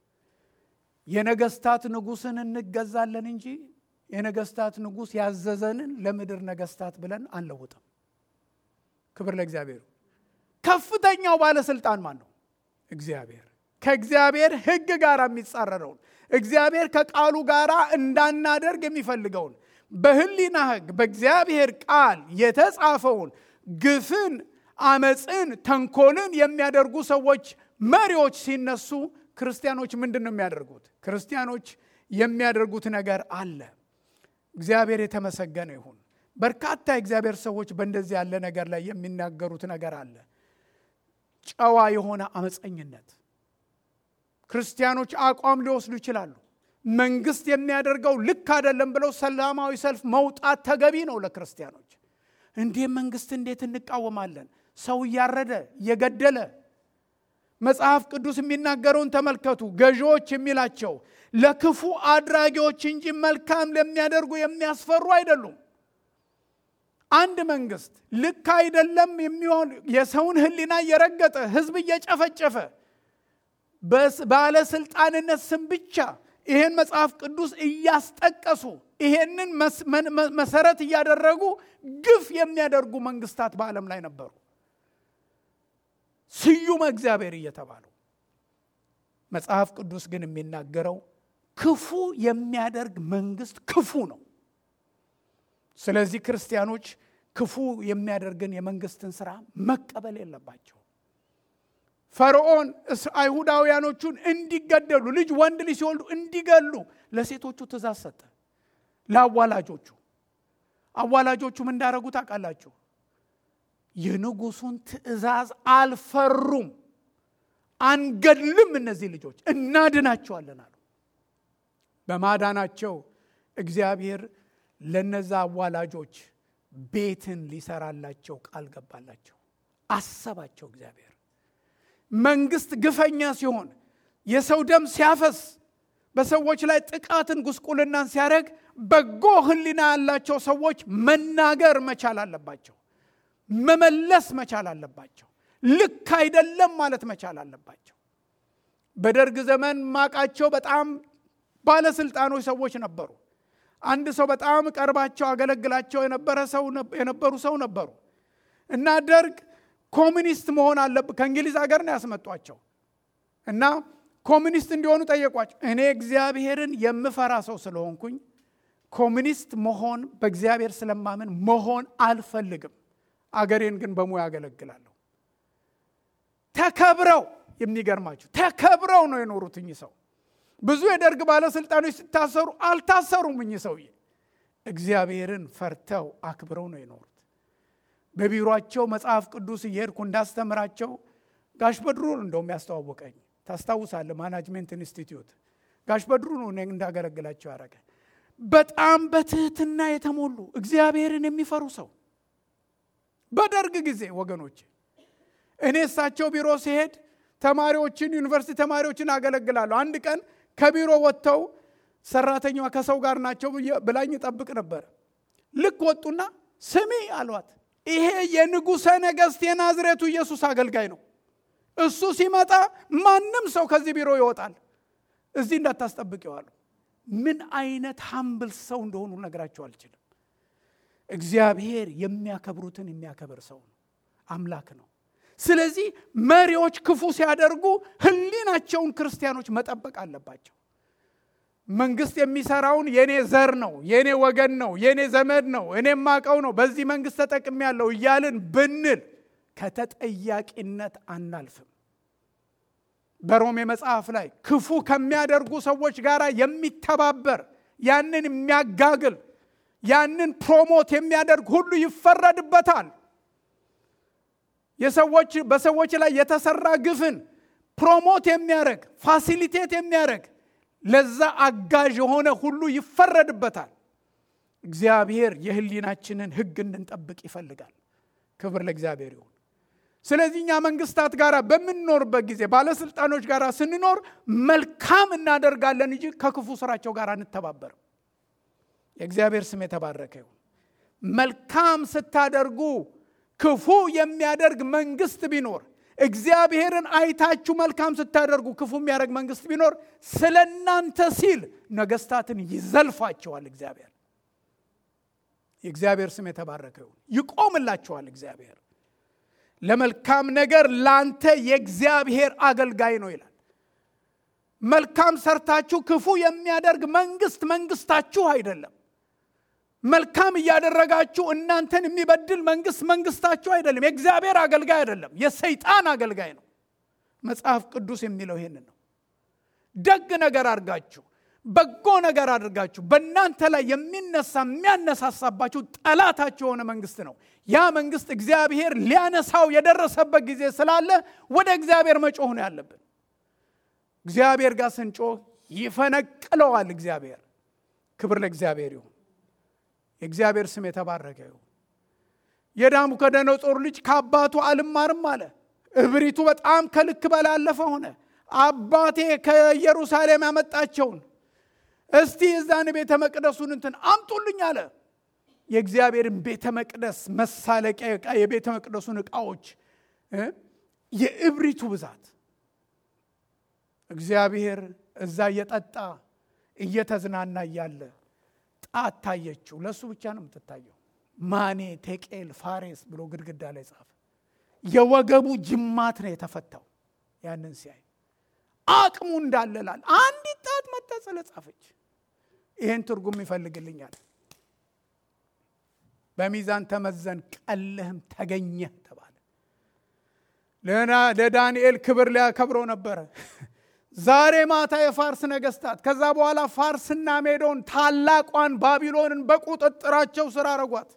የነገስታት ንጉስን እንገዛለን እንጂ የነገስታት ንጉስ ያዘዘንን ለምድር ነገስታት ብለን አንለውጥም። ክብር ለእግዚአብሔር። ከፍተኛው ባለስልጣን ማን ነው? እግዚአብሔር። ከእግዚአብሔር ሕግ ጋር የሚጻረረውን እግዚአብሔር ከቃሉ ጋር እንዳናደርግ የሚፈልገውን በህሊና ሕግ በእግዚአብሔር ቃል የተጻፈውን ግፍን፣ አመፅን፣ ተንኮልን የሚያደርጉ ሰዎች መሪዎች ሲነሱ ክርስቲያኖች ምንድን ነው የሚያደርጉት? ክርስቲያኖች የሚያደርጉት ነገር አለ። እግዚአብሔር የተመሰገነ ይሁን። በርካታ የእግዚአብሔር ሰዎች በእንደዚህ ያለ ነገር ላይ የሚናገሩት ነገር አለ። ጨዋ የሆነ አመፀኝነት ክርስቲያኖች አቋም ሊወስዱ ይችላሉ። መንግስት የሚያደርገው ልክ አይደለም ብለው ሰላማዊ ሰልፍ መውጣት ተገቢ ነው ለክርስቲያኖች። እንዲህ መንግስት እንዴት እንቃወማለን? ሰው እያረደ እየገደለ መጽሐፍ ቅዱስ የሚናገረውን ተመልከቱ። ገዢዎች የሚላቸው ለክፉ አድራጊዎች እንጂ መልካም ለሚያደርጉ የሚያስፈሩ አይደሉም። አንድ መንግስት ልክ አይደለም የሚሆን የሰውን ሕሊና እየረገጠ ህዝብ እየጨፈጨፈ ባለስልጣንነት ስም ብቻ ይሄን መጽሐፍ ቅዱስ እያስጠቀሱ ይሄንን መሰረት እያደረጉ ግፍ የሚያደርጉ መንግስታት በዓለም ላይ ነበሩ። ስዩመ እግዚአብሔር እየተባሉ መጽሐፍ ቅዱስ ግን የሚናገረው ክፉ የሚያደርግ መንግስት ክፉ ነው። ስለዚህ ክርስቲያኖች ክፉ የሚያደርግን የመንግስትን ስራ መቀበል የለባቸው። ፈርዖን አይሁዳውያኖቹን እንዲገደሉ ልጅ ወንድ ልጅ ሲወልዱ እንዲገሉ ለሴቶቹ ትእዛዝ ሰጠ። ለአዋላጆቹ አዋላጆቹም እንዳረጉ ታውቃላችሁ። የንጉሱን ትእዛዝ አልፈሩም። አንገድልም፣ እነዚህ ልጆች እናድናቸዋለን አሉ። በማዳናቸው እግዚአብሔር ለነዛ አዋላጆች ቤትን ሊሰራላቸው ቃል ገባላቸው። አሰባቸው እግዚአብሔር መንግስት ግፈኛ ሲሆን የሰው ደም ሲያፈስ በሰዎች ላይ ጥቃትን ጉስቁልናን ሲያደርግ በጎ ሕሊና ያላቸው ሰዎች መናገር መቻል አለባቸው። መመለስ መቻል አለባቸው። ልክ አይደለም ማለት መቻል አለባቸው። በደርግ ዘመን ማቃቸው በጣም ባለስልጣኖች ሰዎች ነበሩ። አንድ ሰው በጣም ቀርባቸው አገለግላቸው የነበሩ ሰው ነበሩ እና ደርግ ኮሚኒስት መሆን አለብ ከእንግሊዝ ሀገር ነው ያስመጧቸው እና ኮሚኒስት እንዲሆኑ ጠየቋቸው። እኔ እግዚአብሔርን የምፈራ ሰው ስለሆንኩኝ ኮሚኒስት መሆን በእግዚአብሔር ስለማምን መሆን አልፈልግም። አገሬን ግን በሙያ ያገለግላለሁ። ተከብረው የሚገርማችሁ ተከብረው ነው የኖሩት እኚህ ሰው። ብዙ የደርግ ባለስልጣኖች ሲታሰሩ አልታሰሩም። እኚህ ሰውዬ እግዚአብሔርን ፈርተው አክብረው ነው የኖሩት። በቢሮቸው መጽሐፍ ቅዱስ እየሄድኩ እንዳስተምራቸው ጋሽ በድሩ እንደውም ያስተዋወቀኝ ታስታውሳለህ? ማናጅሜንት ኢንስቲትዩት ጋሽ በድሩ ነው እንዳገለግላቸው ያደረገ። በጣም በትህትና የተሞሉ እግዚአብሔርን የሚፈሩ ሰው በደርግ ጊዜ ወገኖች፣ እኔ እሳቸው ቢሮ ሲሄድ ተማሪዎችን ዩኒቨርሲቲ ተማሪዎችን አገለግላለሁ። አንድ ቀን ከቢሮ ወጥተው ሰራተኛዋ ከሰው ጋር ናቸው ብላኝ ጠብቅ ነበር። ልክ ወጡና ስሚ አሏት፣ ይሄ የንጉሠ ነገሥት የናዝሬቱ ኢየሱስ አገልጋይ ነው። እሱ ሲመጣ ማንም ሰው ከዚህ ቢሮ ይወጣል። እዚህ እንዳታስጠብቂው አሉ። ምን አይነት ሀምብል ሰው እንደሆኑ ነግራቸው አልችልም። እግዚአብሔር የሚያከብሩትን የሚያከብር ሰው ነው፣ አምላክ ነው። ስለዚህ መሪዎች ክፉ ሲያደርጉ ሕሊናቸውን ክርስቲያኖች መጠበቅ አለባቸው። መንግስት የሚሰራውን የኔ ዘር ነው፣ የኔ ወገን ነው፣ የኔ ዘመድ ነው፣ እኔ ማቀው ነው፣ በዚህ መንግስት ተጠቅሜ ያለው እያልን ብንል ከተጠያቂነት አናልፍም። በሮሜ መጽሐፍ ላይ ክፉ ከሚያደርጉ ሰዎች ጋር የሚተባበር ያንን የሚያጋግል ያንን ፕሮሞት የሚያደርግ ሁሉ ይፈረድበታል። የሰዎች በሰዎች ላይ የተሰራ ግፍን ፕሮሞት የሚያደርግ ፋሲሊቴት የሚያደርግ ለዛ አጋዥ የሆነ ሁሉ ይፈረድበታል። እግዚአብሔር የህሊናችንን ሕግ እንድንጠብቅ ይፈልጋል። ክብር ለእግዚአብሔር ይሁን። ስለዚህ እኛ መንግስታት ጋር በምንኖርበት ጊዜ ባለስልጣኖች ጋር ስንኖር መልካም እናደርጋለን እንጂ ከክፉ ስራቸው ጋር አንተባበርም። የእግዚአብሔር ስም የተባረከ ይሁን። መልካም ስታደርጉ ክፉ የሚያደርግ መንግስት ቢኖር እግዚአብሔርን አይታችሁ መልካም ስታደርጉ ክፉ የሚያደርግ መንግስት ቢኖር ስለ እናንተ ሲል ነገስታትን ይዘልፋቸዋል። እግዚአብሔር የእግዚአብሔር ስም የተባረከ ይሁን። ይቆምላቸዋል። እግዚአብሔር ለመልካም ነገር ላንተ የእግዚአብሔር አገልጋይ ነው ይላል። መልካም ሰርታችሁ ክፉ የሚያደርግ መንግስት መንግስታችሁ አይደለም። መልካም እያደረጋችሁ እናንተን የሚበድል መንግስት መንግስታችሁ አይደለም። የእግዚአብሔር አገልጋይ አይደለም፣ የሰይጣን አገልጋይ ነው። መጽሐፍ ቅዱስ የሚለው ይሄንን ነው። ደግ ነገር አድርጋችሁ በጎ ነገር አድርጋችሁ በእናንተ ላይ የሚነሳ የሚያነሳሳባችሁ ጠላታችሁ የሆነ መንግስት ነው። ያ መንግስት እግዚአብሔር ሊያነሳው የደረሰበት ጊዜ ስላለ ወደ እግዚአብሔር መጮህ ነው ያለብን። እግዚአብሔር ጋር ስንጮህ ይፈነቅለዋል። እግዚአብሔር ክብር ለእግዚአብሔር ይሁን። የእግዚአብሔር ስም የተባረከ ይሁን። የናቡከደነጾር ልጅ ከአባቱ አልማርም አለ። እብሪቱ በጣም ከልክ በላይ ያለፈ ሆነ። አባቴ ከኢየሩሳሌም ያመጣቸውን እስቲ የዛን ቤተ መቅደሱን እንትን አምጡልኝ አለ። የእግዚአብሔርን ቤተ መቅደስ መሳለቂያ ዕቃ የቤተ መቅደሱን ዕቃዎች የእብሪቱ ብዛት እግዚአብሔር እዛ እየጠጣ እየተዝናና እያለ ጣት ታየችው። ለእሱ ብቻ ነው የምትታየው። ማኔ ቴቄል ፋሬስ ብሎ ግድግዳ ላይ ጻፈ። የወገቡ ጅማት ነው የተፈታው። ያንን ሲያይ አቅሙ እንዳለላል አንዲት ጣት መታ ስለጻፈች ይህን ትርጉም ይፈልግልኛል። በሚዛን ተመዘን ቀለህም ተገኘህ ተባለ። ለዳንኤል ክብር ሊያከብረው ነበረ። ዛሬ ማታ የፋርስ ነገስታት ከዛ በኋላ ፋርስና ሜዶን ታላቋን ባቢሎንን በቁጥጥራቸው ስር አረጓት።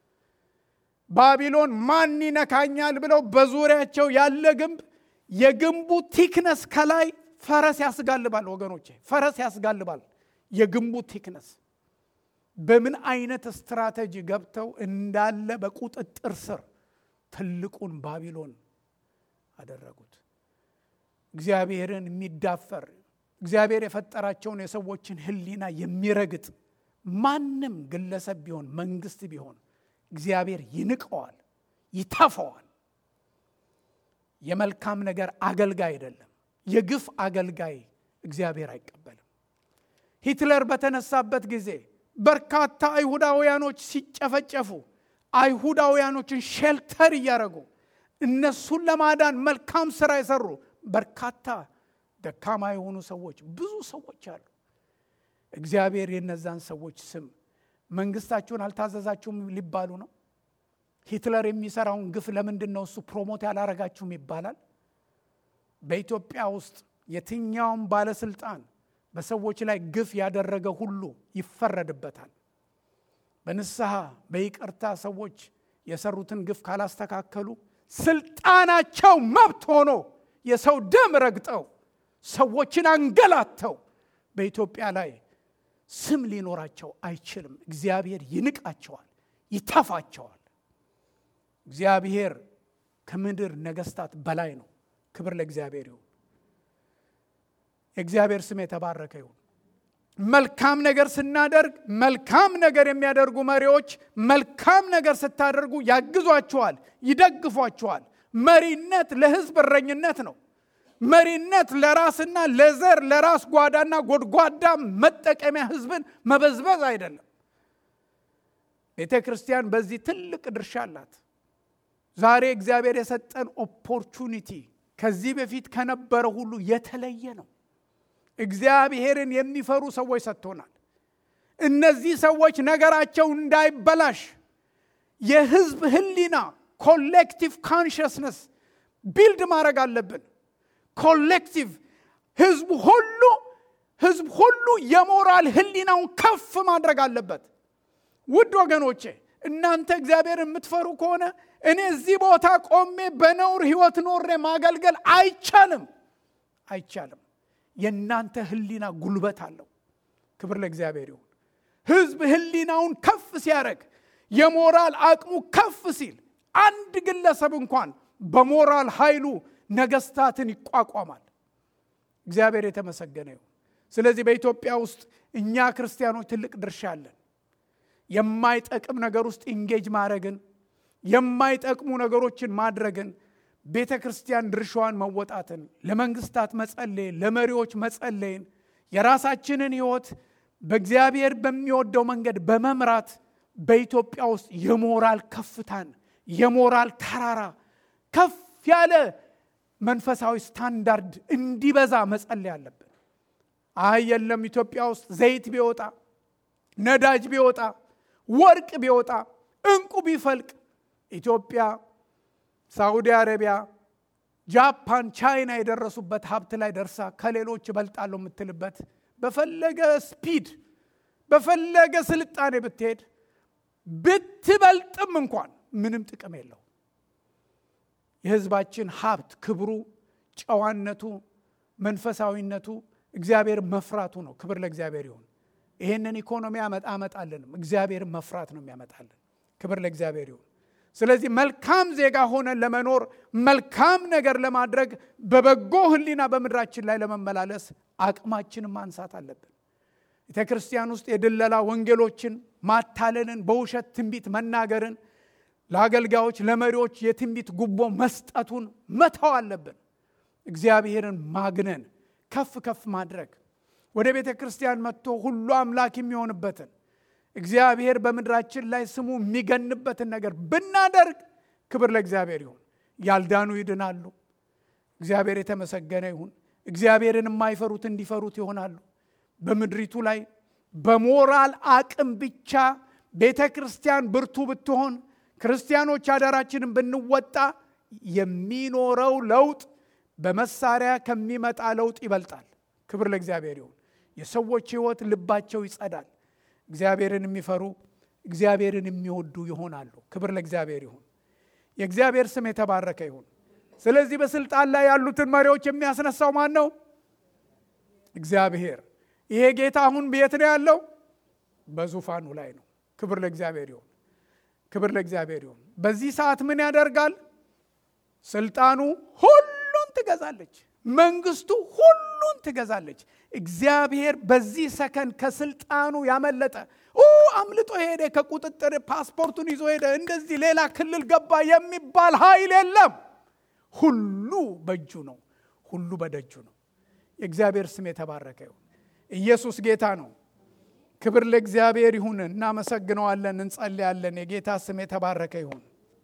ባቢሎን ማን ይነካኛል ብለው በዙሪያቸው ያለ ግንብ የግንቡ ቲክነስ ከላይ ፈረስ ያስጋልባል። ወገኖቼ ፈረስ ያስጋልባል። የግንቡ ቲክነስ በምን አይነት ስትራቴጂ ገብተው እንዳለ በቁጥጥር ስር ትልቁን ባቢሎን አደረጉት። እግዚአብሔርን የሚዳፈር እግዚአብሔር የፈጠራቸውን የሰዎችን ሕሊና የሚረግጥ ማንም ግለሰብ ቢሆን መንግስት ቢሆን እግዚአብሔር ይንቀዋል፣ ይተፈዋል። የመልካም ነገር አገልጋይ አይደለም። የግፍ አገልጋይ እግዚአብሔር አይቀበልም። ሂትለር በተነሳበት ጊዜ በርካታ አይሁዳውያኖች ሲጨፈጨፉ አይሁዳውያኖችን ሼልተር እያደረጉ እነሱን ለማዳን መልካም ስራ የሰሩ በርካታ ደካማ የሆኑ ሰዎች ብዙ ሰዎች አሉ። እግዚአብሔር የነዛን ሰዎች ስም መንግስታችሁን አልታዘዛችሁም ሊባሉ ነው። ሂትለር የሚሰራውን ግፍ ለምንድን ነው እሱ ፕሮሞት ያላረጋችሁም ይባላል። በኢትዮጵያ ውስጥ የትኛውም ባለስልጣን በሰዎች ላይ ግፍ ያደረገ ሁሉ ይፈረድበታል። በንስሐ በይቅርታ ሰዎች የሰሩትን ግፍ ካላስተካከሉ ስልጣናቸው መብት ሆኖ የሰው ደም ረግጠው ሰዎችን አንገላተው በኢትዮጵያ ላይ ስም ሊኖራቸው አይችልም። እግዚአብሔር ይንቃቸዋል፣ ይተፋቸዋል። እግዚአብሔር ከምድር ነገስታት በላይ ነው። ክብር ለእግዚአብሔር ይሁን። የእግዚአብሔር ስም የተባረከ ይሁን። መልካም ነገር ስናደርግ መልካም ነገር የሚያደርጉ መሪዎች መልካም ነገር ስታደርጉ ያግዟችኋል፣ ይደግፏችኋል። መሪነት ለህዝብ እረኝነት ነው። መሪነት ለራስና ለዘር ለራስ ጓዳና ጎድጓዳ መጠቀሚያ ህዝብን መበዝበዝ አይደለም። ቤተ ክርስቲያን በዚህ ትልቅ ድርሻ አላት። ዛሬ እግዚአብሔር የሰጠን ኦፖርቹኒቲ ከዚህ በፊት ከነበረ ሁሉ የተለየ ነው። እግዚአብሔርን የሚፈሩ ሰዎች ሰጥቶናል። እነዚህ ሰዎች ነገራቸው እንዳይበላሽ የህዝብ ህሊና ኮሌክቲቭ ካንሽስነስ ቢልድ ማድረግ አለብን። ኮሌክቲቭ ህዝቡ ሁሉ ህዝብ ሁሉ የሞራል ህሊናውን ከፍ ማድረግ አለበት። ውድ ወገኖቼ እናንተ እግዚአብሔር የምትፈሩ ከሆነ እኔ እዚህ ቦታ ቆሜ በነውር ህይወት ኖሬ ማገልገል አይቻልም፣ አይቻልም። የእናንተ ህሊና ጉልበት አለው። ክብር ለእግዚአብሔር ይሁን። ህዝብ ህሊናውን ከፍ ሲያደርግ የሞራል አቅሙ ከፍ ሲል አንድ ግለሰብ እንኳን በሞራል ኃይሉ ነገስታትን ይቋቋማል። እግዚአብሔር የተመሰገነ ይሁን። ስለዚህ በኢትዮጵያ ውስጥ እኛ ክርስቲያኖች ትልቅ ድርሻ አለን። የማይጠቅም ነገር ውስጥ ኢንጌጅ ማድረግን የማይጠቅሙ ነገሮችን ማድረግን ቤተ ክርስቲያን ድርሻዋን መወጣትን ለመንግስታት መጸለይን ለመሪዎች መጸለይን የራሳችንን ህይወት በእግዚአብሔር በሚወደው መንገድ በመምራት በኢትዮጵያ ውስጥ የሞራል ከፍታን የሞራል ተራራ ከፍ ያለ መንፈሳዊ ስታንዳርድ እንዲበዛ መጸለይ አለብን። አይ የለም ኢትዮጵያ ውስጥ ዘይት ቢወጣ ነዳጅ ቢወጣ ወርቅ ቢወጣ እንቁ ቢፈልቅ ኢትዮጵያ ሳዑዲ አረቢያ፣ ጃፓን፣ ቻይና የደረሱበት ሀብት ላይ ደርሳ ከሌሎች እበልጣለሁ የምትልበት በፈለገ ስፒድ በፈለገ ስልጣኔ ብትሄድ ብትበልጥም እንኳን ምንም ጥቅም የለው። የህዝባችን ሀብት ክብሩ፣ ጨዋነቱ፣ መንፈሳዊነቱ እግዚአብሔር መፍራቱ ነው። ክብር ለእግዚአብሔር ይሁን። ይህንን ኢኮኖሚ አመጣልንም እግዚአብሔርን መፍራት ነው የሚያመጣልን። ክብር ለእግዚአብሔር ይሁን። ስለዚህ መልካም ዜጋ ሆነን ለመኖር መልካም ነገር ለማድረግ በበጎ ህሊና በምድራችን ላይ ለመመላለስ አቅማችንን ማንሳት አለብን። ቤተ ክርስቲያን ውስጥ የድለላ ወንጌሎችን ማታለልን፣ በውሸት ትንቢት መናገርን፣ ለአገልጋዮች ለመሪዎች የትንቢት ጉቦ መስጠቱን መተው አለብን። እግዚአብሔርን ማግነን ከፍ ከፍ ማድረግ ወደ ቤተ ክርስቲያን መጥቶ ሁሉ አምላክ የሚሆንበትን እግዚአብሔር በምድራችን ላይ ስሙ የሚገንበትን ነገር ብናደርግ ክብር ለእግዚአብሔር ይሁን። ያልዳኑ ይድናሉ። እግዚአብሔር የተመሰገነ ይሁን። እግዚአብሔርን የማይፈሩት እንዲፈሩት ይሆናሉ። በምድሪቱ ላይ በሞራል አቅም ብቻ ቤተ ክርስቲያን ብርቱ ብትሆን፣ ክርስቲያኖች አደራችንን ብንወጣ የሚኖረው ለውጥ በመሳሪያ ከሚመጣ ለውጥ ይበልጣል። ክብር ለእግዚአብሔር ይሁን። የሰዎች ሕይወት ልባቸው ይጸዳል። እግዚአብሔርን የሚፈሩ እግዚአብሔርን የሚወዱ ይሆናሉ። ክብር ለእግዚአብሔር ይሁን። የእግዚአብሔር ስም የተባረከ ይሁን። ስለዚህ በስልጣን ላይ ያሉትን መሪዎች የሚያስነሳው ማን ነው? እግዚአብሔር። ይሄ ጌታ አሁን ቤት ነው ያለው? በዙፋኑ ላይ ነው። ክብር ለእግዚአብሔር ይሁን። ክብር ለእግዚአብሔር ይሁን። በዚህ ሰዓት ምን ያደርጋል? ስልጣኑ ሁሉን ትገዛለች። መንግስቱ ሁሉን ትገዛለች። እግዚአብሔር በዚህ ሰከንድ ከስልጣኑ ያመለጠ አምልጦ ሄደ፣ ከቁጥጥር ፓስፖርቱን ይዞ ሄደ፣ እንደዚህ ሌላ ክልል ገባ የሚባል ኃይል የለም። ሁሉ በእጁ ነው። ሁሉ በደጁ ነው። የእግዚአብሔር ስም የተባረከ ይሁን። ኢየሱስ ጌታ ነው። ክብር ለእግዚአብሔር ይሁን። እናመሰግነዋለን፣ እንጸልያለን። የጌታ ስም የተባረከ ይሁን።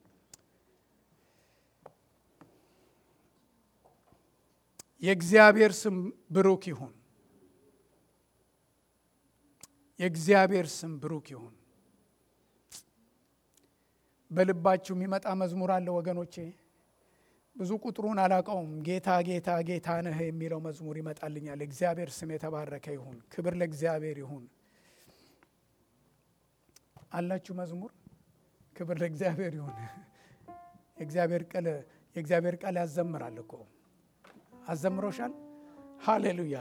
የእግዚአብሔር ስም ብሩክ ይሁን። የእግዚአብሔር ስም ብሩክ ይሁን። በልባችሁ የሚመጣ መዝሙር አለ ወገኖቼ። ብዙ ቁጥሩን አላውቀውም። ጌታ ጌታ ጌታ ነህ የሚለው መዝሙር ይመጣልኛል። የእግዚአብሔር ስም የተባረከ ይሁን። ክብር ለእግዚአብሔር ይሁን። አላችሁ መዝሙር? ክብር ለእግዚአብሔር ይሁን። የእግዚአብሔር ቃል የእግዚአብሔር ቃል ያዘምራል እኮ አዘምሮሻል። ሃሌሉያ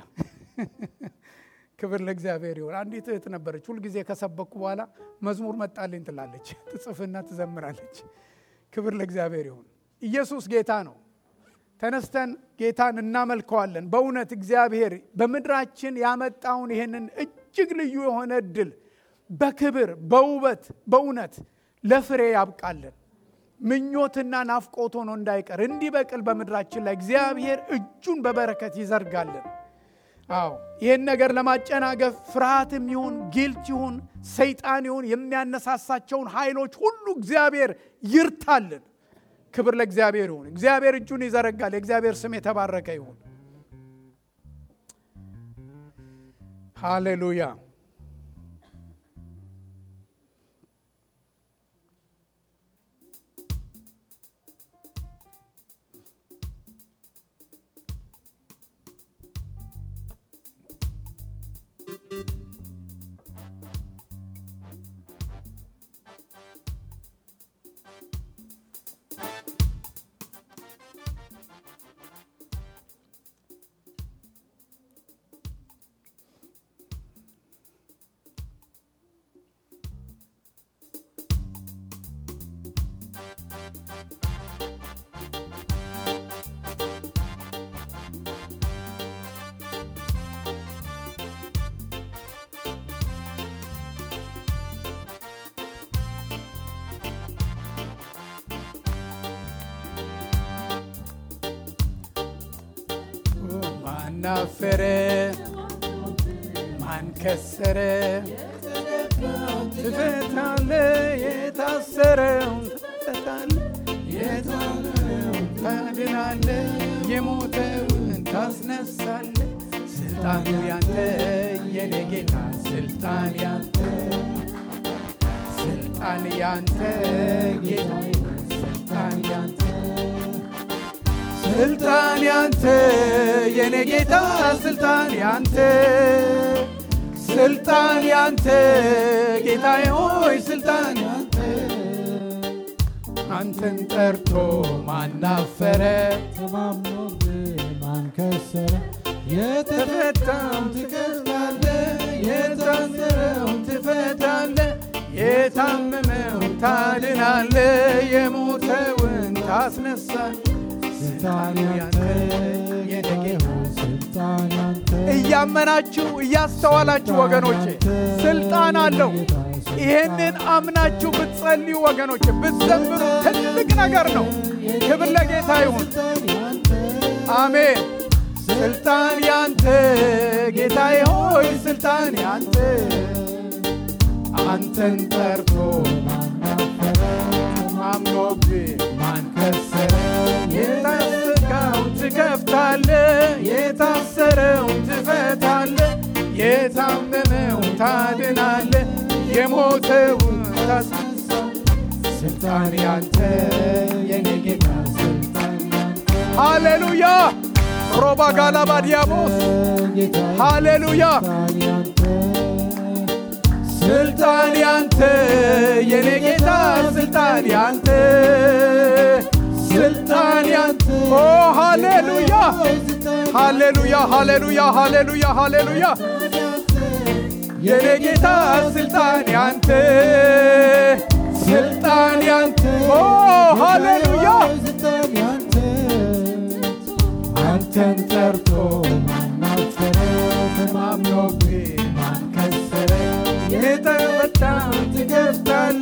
ክብር ለእግዚአብሔር ይሁን። አንዲት እህት ነበረች፣ ሁልጊዜ ከሰበኩ በኋላ መዝሙር መጣልኝ ትላለች፣ ትጽፍና ትዘምራለች። ክብር ለእግዚአብሔር ይሁን። ኢየሱስ ጌታ ነው። ተነስተን ጌታን እናመልከዋለን። በእውነት እግዚአብሔር በምድራችን ያመጣውን ይህንን እጅግ ልዩ የሆነ እድል በክብር በውበት በእውነት ለፍሬ ያብቃለን። ምኞትና ናፍቆት ሆኖ እንዳይቀር እንዲበቅል በምድራችን ላይ እግዚአብሔር እጁን በበረከት ይዘርጋለን። አዎ ይህን ነገር ለማጨናገፍ ፍርሃትም ይሁን ጊልት ይሁን ሰይጣን ይሁን የሚያነሳሳቸውን ኃይሎች ሁሉ እግዚአብሔር ይርታልን። ክብር ለእግዚአብሔር ይሁን። እግዚአብሔር እጁን ይዘረጋል። የእግዚአብሔር ስም የተባረከ ይሁን። ሃሌሉያ። ማናፈረ ማን ከሰረ ትፈታለ የታሰረውን ትፈታለ የታመመውን ታድናለ የሞተውን ታስነሳለ ስልጣኑ ያንተ የኔ ጌታ ስልጣን ያንተ ስልጣን ያንተ ጌታ ስልጣን ያንተ ስልጣን ያንተ የኔ ጌታ ስልጣን ያንተ ስልጣን ያንተ ጌታዬ ሆይ ስልጣን ያንተ አንተን ጠርቶ ማናፈረ ተማምኖብህ ማን ከሰረ ተፈታም ትከፍታለ የታሰረውን ትፈታለ የታመመው ታድናለ የሞተውን ታስነሳል ስልጣን ያንተ የኔ ጌታ ስልጣን ያንተ እያመናችሁ እያስተዋላችሁ ወገኖቼ ስልጣን አለው። ይህንን አምናችሁ ብትጸልዩ ወገኖቼ ብትዘምሩ ትልቅ ነገር ነው። ክብር ለጌታ ይሁን። አሜን። ስልጣን ያንተ ጌታዬ ሆይ ስልጣን ያንተ አንተን ጠርቶ አምኖብህ ማን ከሰረ የታሰጋውን ትከፍታለህ ትከፍታለ፣ የታሰረውን ትፈታለ፣ የታመመው ታድናለ፣ የሞተውን ታስነሳ። ስልጣን ያንተ የኔ ጌታ ስልጣን ያንተ ሃሌሉያ ሮባ ጋላባ ዲያቦስ ሃሌሉያ ስልጣን ያንተ የኔ ጌታ ስልጣን ያንተ ስልጣን ያንተ ኦ ሃሌሉያ ሃሌሉያ ሃሌሉያ ሃሌሉያ ሃሌሉያ የኔ ጌታ ስልጣን ያንተ ስልጣን ያንተ ኦ ሃሌሉያ አንተን ጠርቶ ማናፈረ ተማምኖብህ ማን ከሰረ የተፈታን ትገፍታለ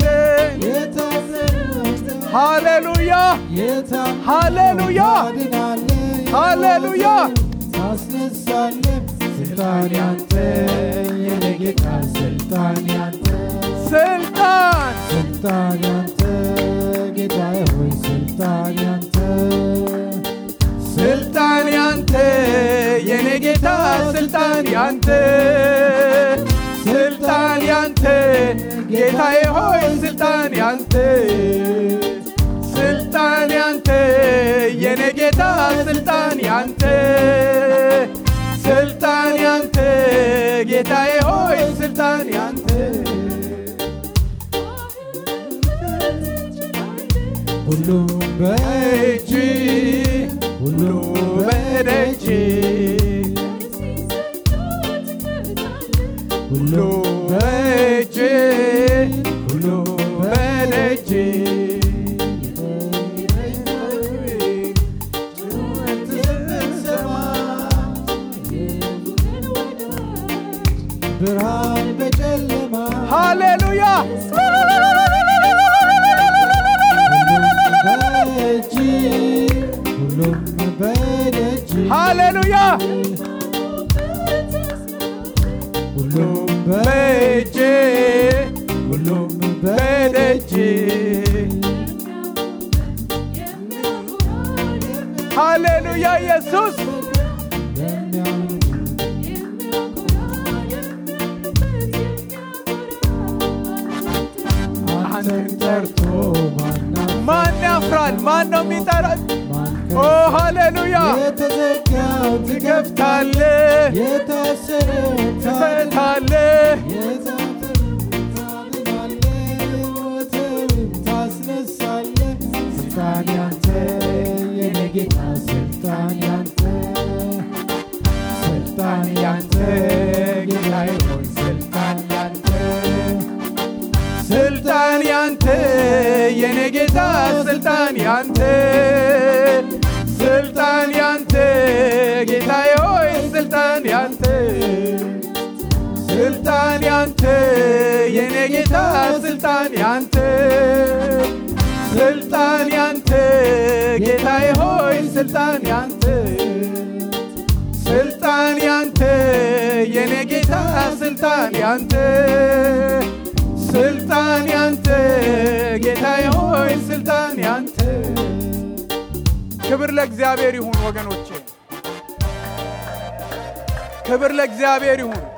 ሃሌሉያ ሃሌሉያ ሃሌሉያ ታስነሳለ ስልጣን ያንተ የኔ ጌታ ስልጣን ያንተ ስልጣን ስልጣን ያንተ ጌታዬ ሆይ ስልጣን ያንተ ስልጣን ያንተ የኔ ጌታ ስልጣን ያንተ ስልጣን ያንተ ጌታዬ ሆይ ስልጣን ያንተ ስልጣን ያንተ የኔ ጌታ ስልጣን ያንተ ስልጣን ያንተ ጌታዬ ሆይ ስልጣን ያንተ ሁሉም በእጅ ሁሉ በደጅ ሁሉ በእጅ ሁሉ በደጅ ብርሃን በጨለማ ሃሌሉያ በእጅ ሁሉም በደጅ ሃሌሉያ ሁሉም በእጅ ሁሉም በደጅ ሃሌሉያ ኢየሱስ አንተን ጠርቶ ማናፍ ማን ያፍራል? ማን ነው የሚጠራት? ኦ ሃሌሉያ የተዘጋው ትከፍታለ፣ የታሰረ ትፈታለ፣ ታስነሳለ ስልጣን ያንተ የኔ ጌታ ስልጣን ያንተ ስልጣን ያንተ ጌታዬ ሆይ ስልጣን ያንተ ስልጣን ያንተ የኔ ጌታ ስልጣን ያንተ ስልጣን ያንተ ጌታዬ ሆይ ስልጣን ያንተ ስልጣን ያንተ የኔ ጌታ ስልጣን ያንተ ስልጣን ያንተ ጌታዬ ሆይ ስልጣን ያንተ ስልጣን ያንተ የኔ ጌታ ስልጣን ያንተ ስልጣን ያንተ ጌታዬ ሆይ ስልጣን ያንተ ክብር ለእግዚአብሔር ይሁን ወገኖቼ ክብር ለእግዚአብሔር ይሁን